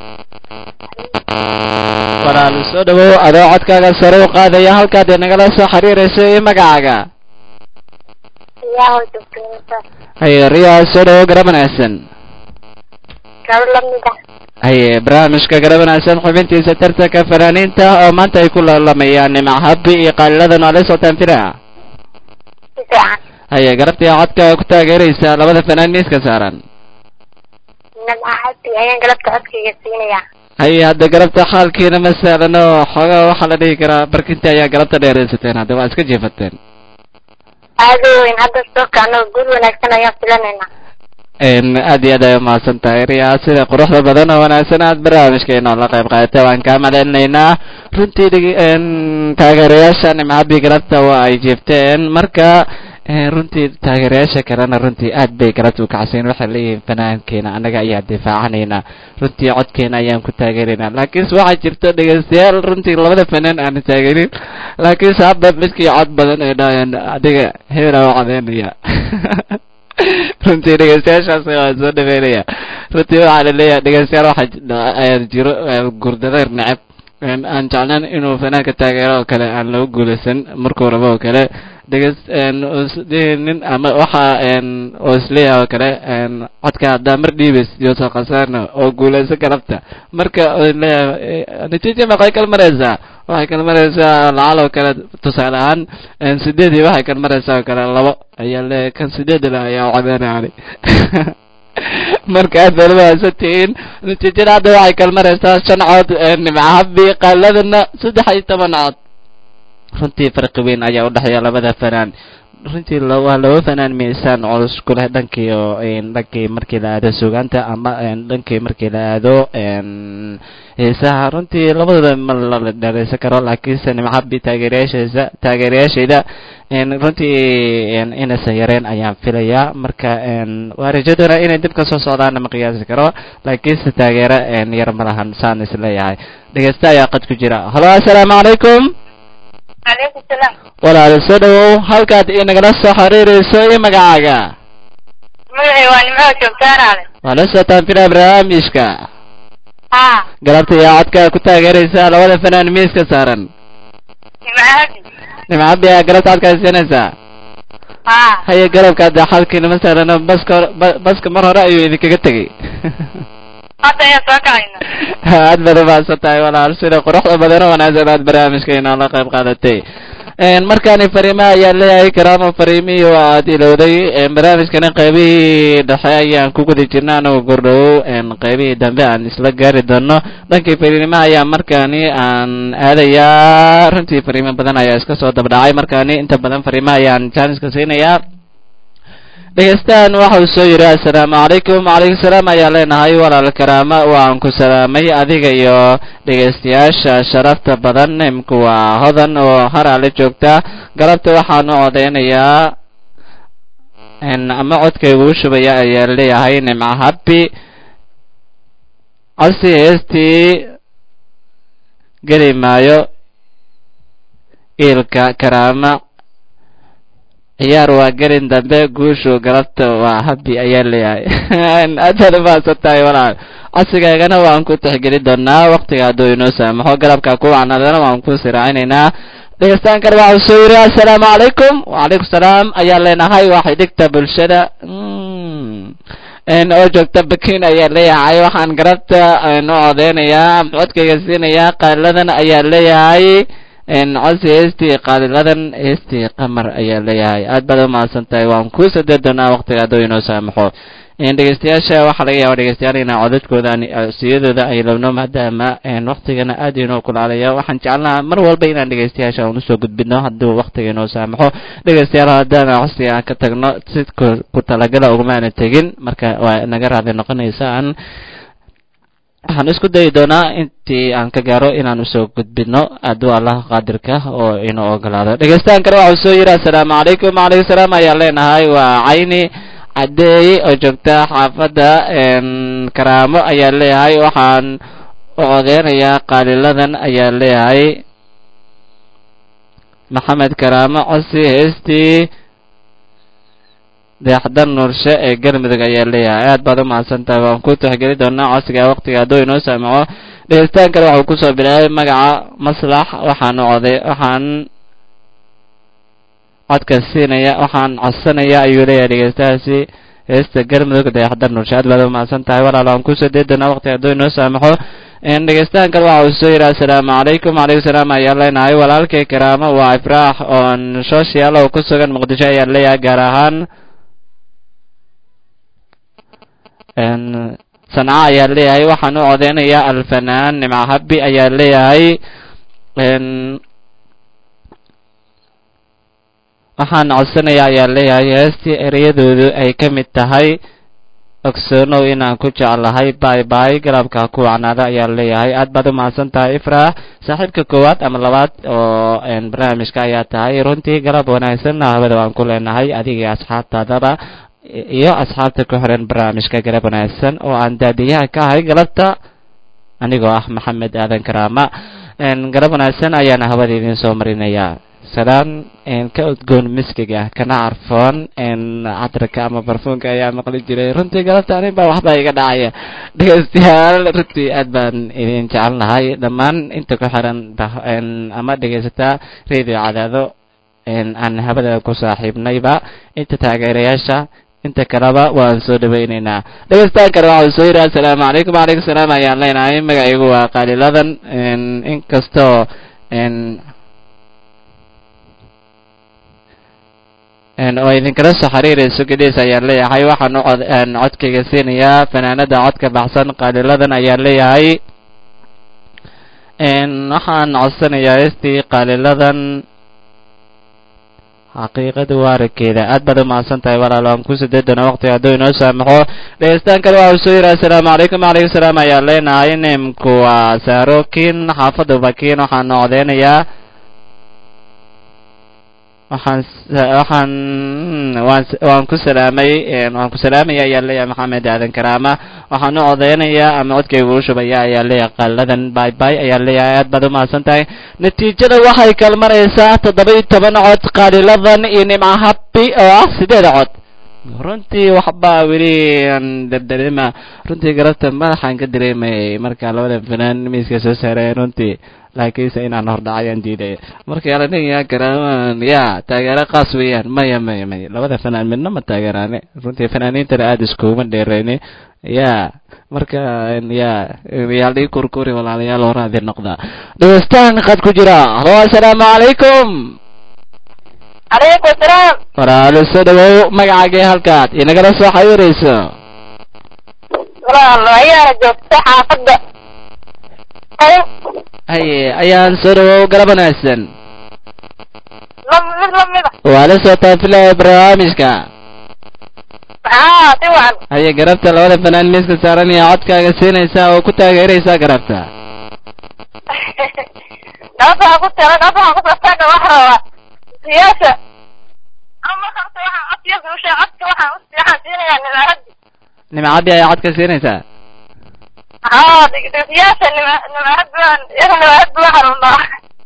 [SPEAKER 2] walaal soo dhawow adoo codkaaga sare u qaadaya halkaad inagala soo xiriirayso iyo magacaaga
[SPEAKER 4] yaa hoo joogta
[SPEAKER 2] haye riyaa soo dhawow garab wanaagsan
[SPEAKER 4] gabar lamid ah
[SPEAKER 2] haye barnaamijka garab wanaagsan xubintiisa tartanka fanaaniinta oo maanta ay ku laalamayaan nimc habi iyo qaaliladan waa la socotaan filaha
[SPEAKER 4] si fiican
[SPEAKER 2] haye garabtii codkaaga ku taageeraysa labada fanaan miiska saaran
[SPEAKER 4] nimca habi ayaan galabta codkayga siinayaa
[SPEAKER 2] haye hadda galabta xaalkiina ma sahlano xoogaa waxaa la dhihi karaa barkintii ayaa galabta dheeraysateen hadda waa iska jeefateen
[SPEAKER 4] aada u weyn hadda soo kacno guul wanaagsan ayaan filanaynaa
[SPEAKER 2] aad iyo aad ay umahadsan tahay riyaa sida quruxda badan oo wanaagsan aad barnaamijkeena la qayb qaadatay waan kaa madalinaynaa runtii dhig- taageerayaasha nimcabi galabta waa ay jeefteen marka runtii taageerayaasha kalena runtii aad bay galabta u kacsayn waxay leeyihiin fanaankeena annaga ayaa difaacanaynaa runtii codkeena ayaan ku taageeraynaa laakiinse waxaa jirta dhegaystayaal runtii labada fanaan aan taageerin laakiinse hadda midkii cod badan ay dhahayaan adiga hebelaa u codeynaya runtii dhegeystayaashaas waan soo dhaweynaya runtii waxaa la leeyahay dhegeystayaal waxaa ayaa jiro gurdadayr neceb aan jeclaan inuu fanaanka taageero oo kale aan lagu guulaysan markuu rabo oo kale dhegeys nin ama waxa oo isleeyahay oo kale codka haddaa mar dhiibays yosa khasaarna oo guulaysan galabta marka leeyahay natiija maqay kala maraysaa waxay kala maraysaa lacal oo kale tusaale ahaan sideedii waxay kala maraysaa oo kale labo ayaa leeyahay kan sideed la ayaa codeynayani marka aad baad umahadsantihiin natiijada hadda waxay kala maraysaa shan cood nimcahabi qaaladana saddex iyo toban cood runtii farqi weyn ayaa udhexeeya labada fanaan runtii la- waa laba fanaan miisaan culus ku leh dhankii oo een, dhankii markii la aado suugaanta ama een, dhankii markii la aado een, heesaha runtii labadooda ma la dheereysan karo laakiinse nimcabi taageerayaasheesa taageerayaashayda een, runtii een, inaysan yareen ayaan filayaa marka een, waa rajadoona inay dib ka soo socdaana ma qiyaasi karo laakiinse taageero een, yar ma lahan saan isleeyahay dhegeysta ayaa qad ku jira halo assalaamu calaykum
[SPEAKER 4] calaykum salaam
[SPEAKER 2] walaal soo dhawow halkaad inagala soo xiriirayso iyo magacaaga
[SPEAKER 4] magacay waa nimco joogtaanaale
[SPEAKER 2] waa la socotaan filaa barnaamijka
[SPEAKER 4] haa
[SPEAKER 2] galabta iyo codka ku taageeraysa labada fanaan miiska saaran
[SPEAKER 4] nimco habi
[SPEAKER 2] nimcabi aa galabta codkaa siinaysaa
[SPEAKER 4] haa
[SPEAKER 2] haye galabka hadda xalkiinama saarano baska hor- ba- baska mar hore ayuu idinkaga tegey
[SPEAKER 4] hadda ayaa soo kacayna
[SPEAKER 2] aad baad umahadsan tahay walaal sida quruxda badan oo wanaagsan aad barnaamijka inoola qayb qaadatay een markaani fariimaha ayaan leeyahay karaamo fariimihii oo aad ilowday een barnaamijkani qaybihii dhexe ayaan ku guda jirna anagoo gordhowow een qaybihii dambe aan isla gaari doono dhankii fariimaha ayaa markaani aan aadayaa runtii fariimo badan ayaa iska soo dabdhacay markaani inta badan fariimaha ayaan jaaniska siinayaa dhegeystahan waxa uu soo yidhi assalaamu calaykum wacalaykum salaam ayaan leenahay walaal karaama waan ku salaamay adiga iyo dhegeystayaasha sharafta badan imku waa hodan oo haraale joogta galabta waxaan u codeynayaa n ama codkaygu u shubaya ayaan leeyahay nimco habi codsi heestii geli maayo iilka karaama ciyaar waa gelin dambe guushu galabta waa habi ayaa leeyahay aad baad umahadsan tahay walaal codsigaagana waan ku tixgelin doonaa waktiga hadduu inoo saamaxo galabka ku wacnaadana waan ku siraacinaynaa dhegeystaankan waxa uu soo yiri assalaamu calaykum wacalaykum salaam ayaan leenahay waa xidhigta bulshada n oo joogta bakin ayaa leeyahay waxaan galabta n u codeynayaa codkayga siinayaa qaaladan ayaa leeyahay n codsi heestii qaaliladan heestii qamar ayaa leeyahay aad baad umahadsan tahay waan ku sadee doonaa waktiga hadduu inoo saamaxo n dhegeystayaasha waxaa laga yaaba dhegeystayaal inaa codadkooda siyadooda ay labno maadaama n waktigana aad inoo kulaalaya waxaan jecelnaha mar walba inaan dhegeystayaasha aan usoo gudbino hadduu waktiga inoo saamaxo dhegeystayaal haddaan codsiga aan ka tagno si ku ku talagala ugumaana tegin marka waa naga raali noqonaysaan waxaan isku dayi doonaa intii aan ka gaaro inaan usoo gudbino hadduu allah qaadirka oo inoo ogolaado dhegeystahan kale waxau soo yidhi assalaamu calaykum wacalaykum salaam ayaan leenahay waa cayni cadeey oo joogta xaafadda n karaamo ayaa leeyahay waxaan u codeynayaa qaaliladan ayaa leeyahay maxamed karaamo codsi heestii deexdan nuurshe ee galmudug ayaa leeyahay aad baad umahadsan tahay waan ku tixgeli doonaa codsiga waktiga hadduu inoo saamaco dhegeystaan kale waxuu kusoo bilaabay magaca maslax waxaan u coday waxaan codka siinaya waxaan codsanaya ayuu leeyahay dhegeystahaasi heesta galmudug deexdan nuurshe aad baad umahadsan tahay walaal waan kusoo dee doonaa waktiga hadduu inoo saamaxo dhegeystahan kale waxa uu soo yidhi assalaamu calaykum wacalaykum salaam ayaan leenahay walaalkay karaamo waa ifraax oon social oo ku sugan muqdisho ayaan leeyahay gaar ahaan sanca ayaa leeyahay waxaan u codeynayaa alfanaan nimco habi ayaa leeyahay waxaan codsanayaa ayaa leeyahay heestii ereyadoodu ay ka mid tahay ogsoonow inaan ku jeclahay bay bay galabka ku wacnaada ayaa leeyahay aad baad umahadsan tahay ifraax saaxiibka koowaad ama labaad oo barnaamijka ayaa tahay runtii galab wanaagsan hawada waan ku leenahay adiga asxaabtaadaba iyo asxaabta ku xiran barnaamijka galab wanaagsan oo aan daadiyaha ka ahay galabta anigoo ah maxamed aadan karaama galab wanaagsan ayaana hawada idiin soo marinayaa salaan ka udgoon miskiga kana carfoon catarka ama barfuunka ayaa maqli jiray runtii galabta anin baa waxbaa iga dhacaya dhegeystayaal runtii aad baan idin jecelnahay dhammaan inta ku xiran ama dhegeysataa radio cadaado aan habada ku saaxiibnayba inta taageerayaasha inta kaleba waan soo dhaweyneynaa dhegeystaan kale waxau soo yidhi assalaamu calaykum wacalaykum salaam ayaan leenahay magacaygu waa qaaliladan inkastoo oo idinkala soo xiriirayso gedhees ayaan leeyahay waxaan u cod codkayga siinayaa fanaanada codka baxsan qaaliladan ayaan leeyahay waxaan codsanayaa heestii qaaliladan xaqiiqada waaragkeeda aad baad umahadsan tahay walaal waan ku sideedana waqti hadduu inoo saamaxo dhegeystaan kale waxa uu soo yidhi assalaamu calaykum wacalaykum salaam ayaa leenahay nimku waa saarokin xaafadda bakiin waxaan codeynayaa waxaan waxaan waan waan ku salaamay waan ku salaamaya ayaa leeyahay maxamed aadan karaama waxaan u codeynayaa ama codkaygu u shubaya ayaa leeyahay qaaladan bay bay ayaa leeyahay aad baad umahadsan tahay natiijada waxay kala maraysaa toddoba iyo toban cod qaaliladan iyo nimca habi oo ah sideeda cod runtii waxbaa weli dardarima runtii garabta madaxaan ka dareemayay marka labada fanaan miiska soo saareen runtii laakiinse inaan hordhacayaan diidaya marka alaniyaa garaamaan ya taageero qaas weeyaan maya maya maya labada fanaan midna ma taageeraane runtii fanaaniintana aada iskuguma dheereyne ya marka ya yaal ii kurkuri walaalayaal horaadi noqda dhegeystaan qad ku jira halo assalaamu calaykum
[SPEAKER 4] calaykum salaam
[SPEAKER 2] walaalo soo dhawow magacaagee halkaad inagala soo xawiirayso
[SPEAKER 4] walaal ayaana joogta xaafadda
[SPEAKER 2] haye ayaan soo dhawow garab wanaagsan
[SPEAKER 4] lam mid lamida
[SPEAKER 2] waa la soo taafilaya barnaamijka
[SPEAKER 4] haa si wacan
[SPEAKER 2] haye garabta labada fanaan miiska saaran iyo codkaaga siinaysaa oo ku taageeraysaa garabta
[SPEAKER 4] nabada ku tala nabada ku tala wax raba siyaasa ama markaas waxaan cod siyaasa u sheeg codka waxaan u waxaan siinayaa nimaahadi
[SPEAKER 2] nimcaddi ayaa codka siinaysaa
[SPEAKER 4] haa siyaasa nima nimaahad baan iyaga nimaahad baan xarunaa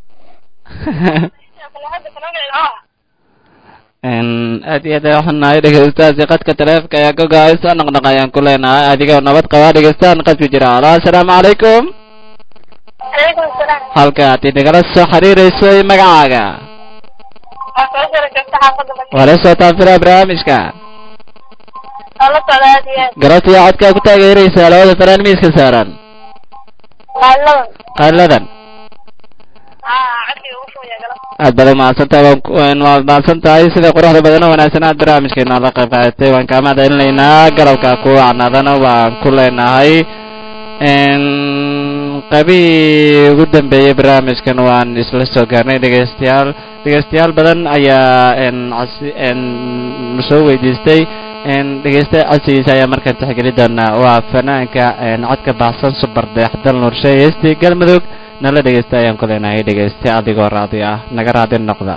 [SPEAKER 2] aad iyo aad ay waxunahay dhegeystaasi qadka taleefka ayaa ka go-ay soo noqnoq ayaan ku leenahay adigoo nabad qabaa dhegeystaan qadku jira halo assalaamu calaykum
[SPEAKER 4] calaykum salaam
[SPEAKER 2] halkaad inagala soo xiriirayso iyo magacaaga
[SPEAKER 4] waa soo jira joogta xaafadda
[SPEAKER 2] waa la soo taafilaa barnaamijka
[SPEAKER 4] waa la socda aad iyo aad
[SPEAKER 2] garabta iyo codkaa ku taageeraysaa labada fanaan miiska saaran
[SPEAKER 4] qaaladan
[SPEAKER 2] qaaladan
[SPEAKER 4] haa codkii ugu shugaya galab
[SPEAKER 2] aad baad umahadsan tahay waan ku- waan waad mahadsan tahay sida quruxda badan oo wanaagsan aad barnaamijkeena la qayb qaadatay waan kaa mahadcelinaynaa galabka ku wacnaadana waan ku leenahay qaybihii ugu dambeeyey barnaamijkan waan isla soo gaarnay dhegeystayaal dhegeystayaal badan ayaa n casi n soo weydiistay n dhegeysta codsigiisa ayaa markaan tixgeli doonaa waa fanaanka n codka baxsan subar dayaxdal nuurshe heestii galmudug nala dhegeysta ayaan ku leenahay dhegeyste adigoo raadi ah naga raadi noqda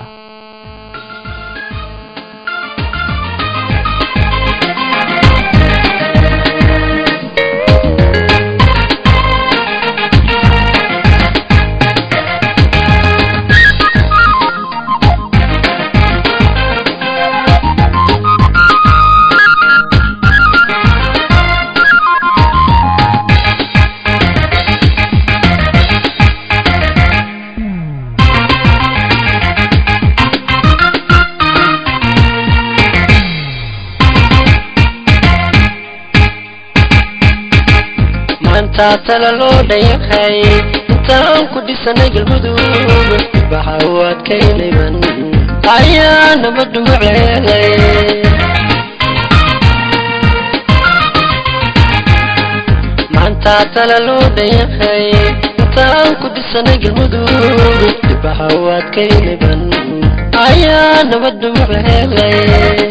[SPEAKER 6] maanta tala loo dhayahay intaan ku dhisanay galmudug baxa u adkaynayban ayaa nabaddu maceelay maanta tala loo dhayahay intaan ku dhisanay galmudug baxa u adkaynayban ayaa nabaddu maceelay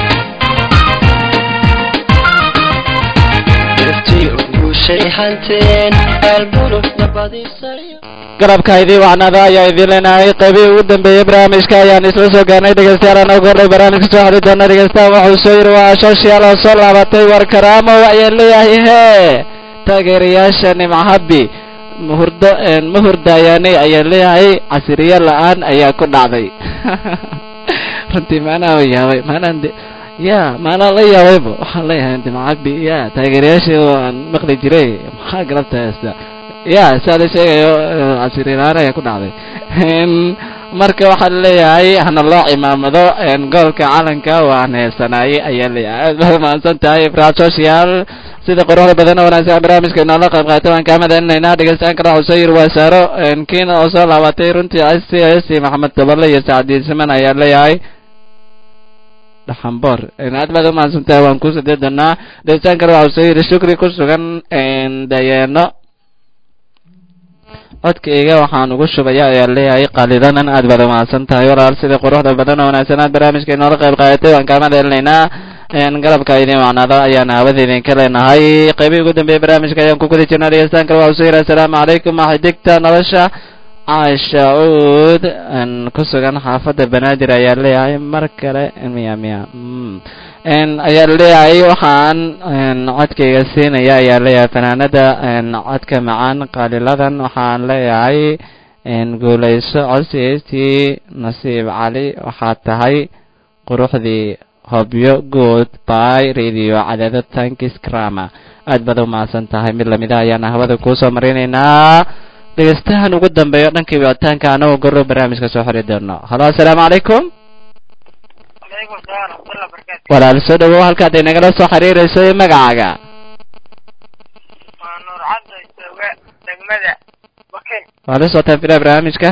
[SPEAKER 2] garabka idii wacnaada ayaa idiin leenahay qaybihii ugu dambeeyey barnaamijka ayaan isla soo gaarnay dhegeystayaal aan ugu horray barnaamijka soo xiri doona dhegeystaha wuxuu soo yidhi waa shashiyaal oo soo laabatay war karaamo ayaan leeyahay hee taageerayaasha nimcahabi mahurdo ma hurdayaanay ayaan leeyahay casiriyo la-aan ayaa ku dhacday runtii maanaa yaabay maanaan de ya maanaa la yaabayba waxaan leeyahay nimcahabi ya taageerayaashii aan maqli jiray maxaa galabta heesta ya saa la sheegayo casirilaan ayaa ku dhacday marka waxaa leeyahay hana loo cimaamado goolka calanka waan heesanaayey ayaa leeyahay aad baad mahadsan tahay ibrahim social sida quruxda badan oo wanaagsan barnaamijka inoola qayb qaatay waan kaa madalinaynaa dhegeystayaal kale waxuu soo yiri waa saaro kiina oo soo laabatay runtii c s maxamed toballe iyo sacdiin siman ayaa leeyahay dhaxamboor aad baad umahadsan tahay waan ku sadee doonaa dhegeystayaal kale waxuu soo yiri shukri ku sugan dayeeno codkayga waxaan ugu shubaya ayaa leeyahay qaalidanan aad baad umahadsan tahay walaal sida quruxda badan oo wanaagsan aad barnaamijka inoola qayb qaadatay waan kaama dheelinaynaa galabka idin wacnaada ayaan hawada idinka leenahay qaybihii ugu dambeeyay barnaamijka ayaan ku guda jirnaa dhegeystaan kale waxaa usoo yidhi assalaamu calaykum xidigta nolosha caasha uud ku sugan xaafadda banaadir ayaa leeyahay mar kale miya miya ayaa leeyahay waxaan codkayga siinaya ayaa leeyahay fanaanada codka macaan qaaliladan waxaan leeyahay guulayso codsi heystii nasiib cali waxaad tahay quruxdii hobyo good by radio cadaado tankis crama aad baad umahadsan tahay mid lamida ayaan hawada kuusoo marinaynaa dhegeystahan ugu dambeeyo dhankii wicitaanka anagoo goro barnaamijka soo xori doono halo assalaamu calaykum walaal soo dhawow halkaad inagala soo xiriirayso iyo magacaaga
[SPEAKER 4] waa nuur cabdo jooga degmada bakin
[SPEAKER 2] waa la socotaan filaa barnaamijka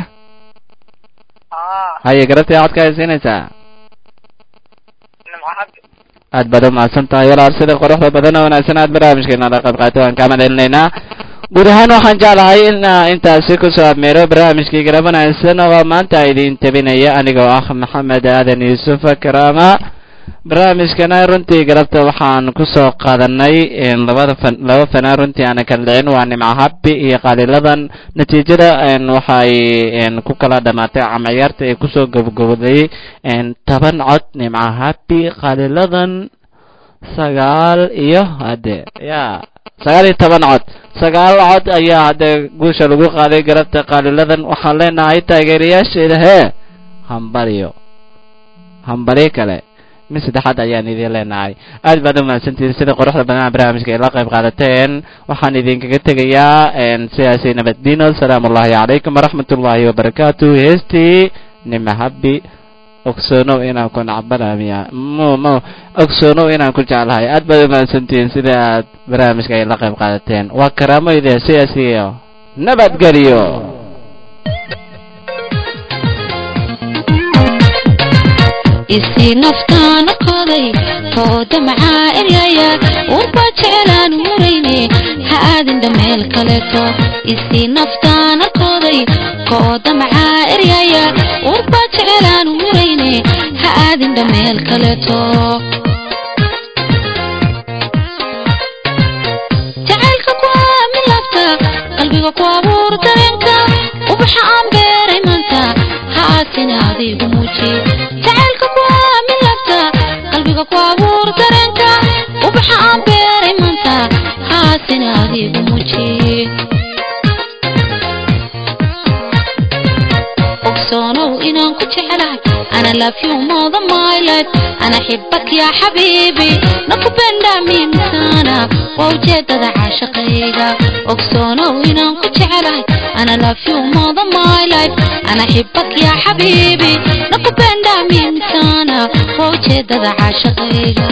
[SPEAKER 4] aa
[SPEAKER 2] haye garabtii codka ay siinaysaa
[SPEAKER 4] nimco cabdi
[SPEAKER 2] aad baad umahadsan tahay walaal sida quruxda badan oo wanaagsan aad barnaamijkeena la qayb qaatay waan kaa madcelinaynaa guud ahaan waxaan jeclahay in intaasi kusoo abmeero barnaamijkii garab wanaagsan oo maanta idin tabinaya anigoo ah maxamed aadan yuusuf karaama barnaamijkana runtii galabta waxaan kusoo qaadanay labada fan laba fanaan runtii aana kala dhicin waa nimco habbi iyo qaaliladan natiijada waxay ku kala dhamaatay camayaarta ee kusoo gabagabooday toban cod nimco habbi qaaliladan sagaal iyo hade ya sagaal iyo toban cod sagaal cod ayaa hadde guusha lagu qaaday galabta qaaliladan waxaan leenahay taageerayaasheeda hee hambalyo hambalyo kale mid saddexaad ayaan idin leenahay aad baad umahadsantihiin sida quruxda badan barnaamijka ay la qayb qaadateen waxaan idinkaga tegayaa sidaasi nabaddiino asalaamu ullahi calaykum waraxmat ullaahi wabarakaatu heestii nimahabi ogsoonow inaan ku nacbanamiya mo mo ogsoonow inaan ku jeclahay aad baad umahadsantihiin sida aad barnaamijka ay la qayb qaadateen waa karaamoyde sidaas iyo nabadgelyo
[SPEAKER 1] isii naftaana qoday tooda maxaa eryaya warba jecelaan murayne ha aadinda meel kaleeto isii naftaana qoday kooda maxaa eryaya warba jecelaan murayne ha aadinda meel kaleeto jacaylka ku aamin lafta qalbiga ku abuur dareenka ubaxa aan beeray maanta ha aasina adigu muuji jacaylka ku aamin lafta qalbiga ku abuur dareenka ubaxa aan beeray maanta ha aasina adigu muuji ogsoonow inaan ku jecelahay ana love you more than my life ana xibak ya xabiibi nakupenda mimi sana waa ujeedada caashaqayga ogsoonow inaan ku jecelahay ana love you more than my life ana xibak ya xabiibi nakupenda mimi sana waa ujeedada caashaqayga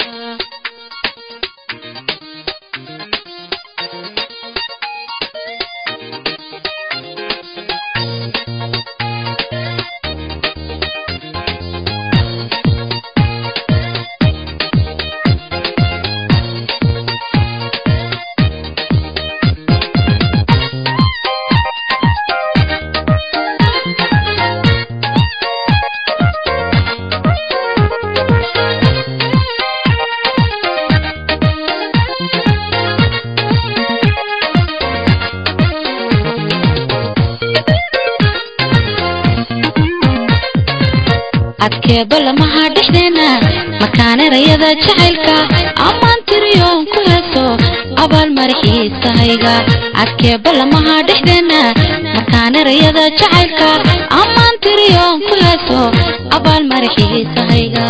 [SPEAKER 1] adkeeba lamaha dhexdeena makaanirayada jacaylka ammaan tiriyoon ku heeso abaal maraxiisahayga adkeeba lamaha dhexdeena makaanirayada jacaylka ammaan tiriyoon ku heeso abaal maraxiisahayga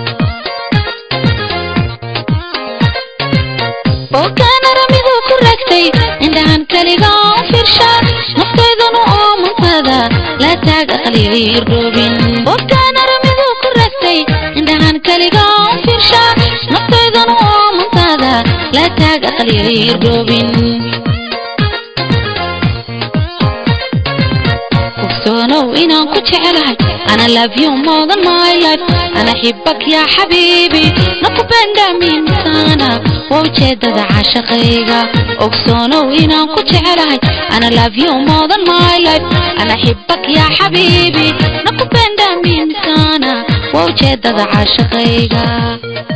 [SPEAKER 1] ookaan aramidu ku raagtay indhahan keliga u fiirsha naftaydanu oo mantada la taag aqliir dhoobin ookaan aramidu ku raagtay indhahan keliga u fiirsha naftaydanu oo mantada la taag aqliir dhoobin ogsoonow inaan ku jecelahay ana love you more than my life ana xibak ya xabiibi nakupenda mimi sana waa ujeedada caashaqayga ogsoonow inaan ku jecelahay ana love you more than my life ana xibak yaa xabiibi nakupenda mimi sana waa ujeedada caashaqayga